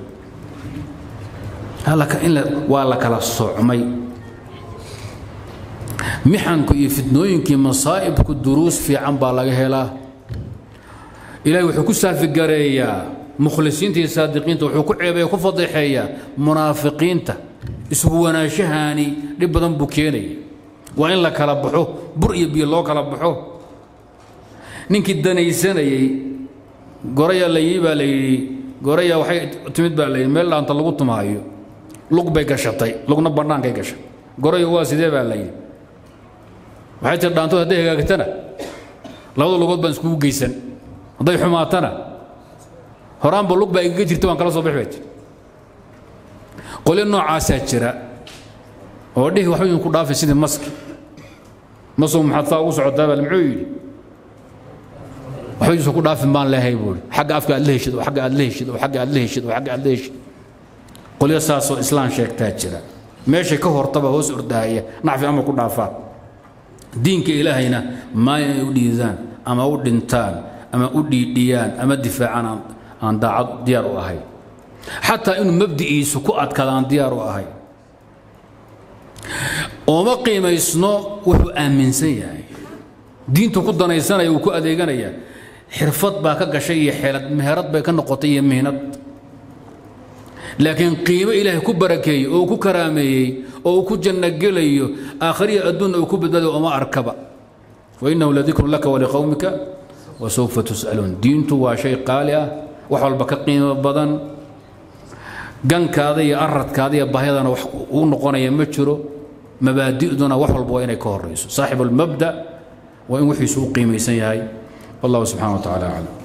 هلك إلا ولا كلا الصعمي mixanku iyo fitnooyinkii masaa'ibku duruus fiican baa laga helaa ilahay wuxuu ku saafigareeyaa mukhlisiinta iyo saadiqiinta wuxuu ku ceebeeya ku fadeexeeyaa munaafiqiinta isugu wanaashahani dhib badan buu keenaya waa in la kala baxo bur iyo biyo loo kala baxo ninkii danaysanayey goraya la yii baa la yidhi goraya waxay timid baa la yidhi meel dhaanta lagu tumaayo lug bay gashatay lugna bannaankay gashay gorayo waa sidee baa la yidhi waxay tiri dhaantood hadday hagaagtana labada lugood baan iskugu geysan hadday xumaatana horaanba lug baa igaga jirta waan kala soo bixi bay tiri qolyo noocaasaa jira oo dhihi waxba idinku dhaafay sidii maski masow maxaad saa ugu socotaa baa muxuu yidhi waxba idisu ku dhaafin baan leehay buuri xagga afka aad la heshid oo xagga aad la heshid oo xagga aad la heshid oo xagga aad la heshid qolyo saasoo islaan sheegtaa jira meeshay ka hortaba hoos ordaaya nacfi ama ku dhaafaa diinka ilaahayna maa inay u dhiidaan ama u dhintaan ama u dhiidhiyaan ama difaacaan aan daacad diyaar u ahay xataa inuu mabdi'iisu ku adkaada aan diyaar u ahay ooma qiimaysno wuxuu aaminsan yahay diintu ku danaysanaya uu ku adeeganaya xirfad baa ka gashay iyo xeelad meherad bay ka noqotay iyo mihnad laakiin qiimo ilaahay ku barakeeyey oo uu ku karaameeyey oo uu ku jannogelayo aakhiriya adduunna uu ku badbaadayo oma arkaba wainnahu ladikrun laka waliqowmika wasawfa tus'aluun diintu waa shay qaali ah wax walba ka qiimo badan gankaada iyo aradkaada iyo bahyadana wax uu noqonaya ma jiro mabaadi'duna wax walba waa inay ka horayso saaxibu almabda waa in wixiisu u qiimaysan yahay wallahu subxana wa tacala aclam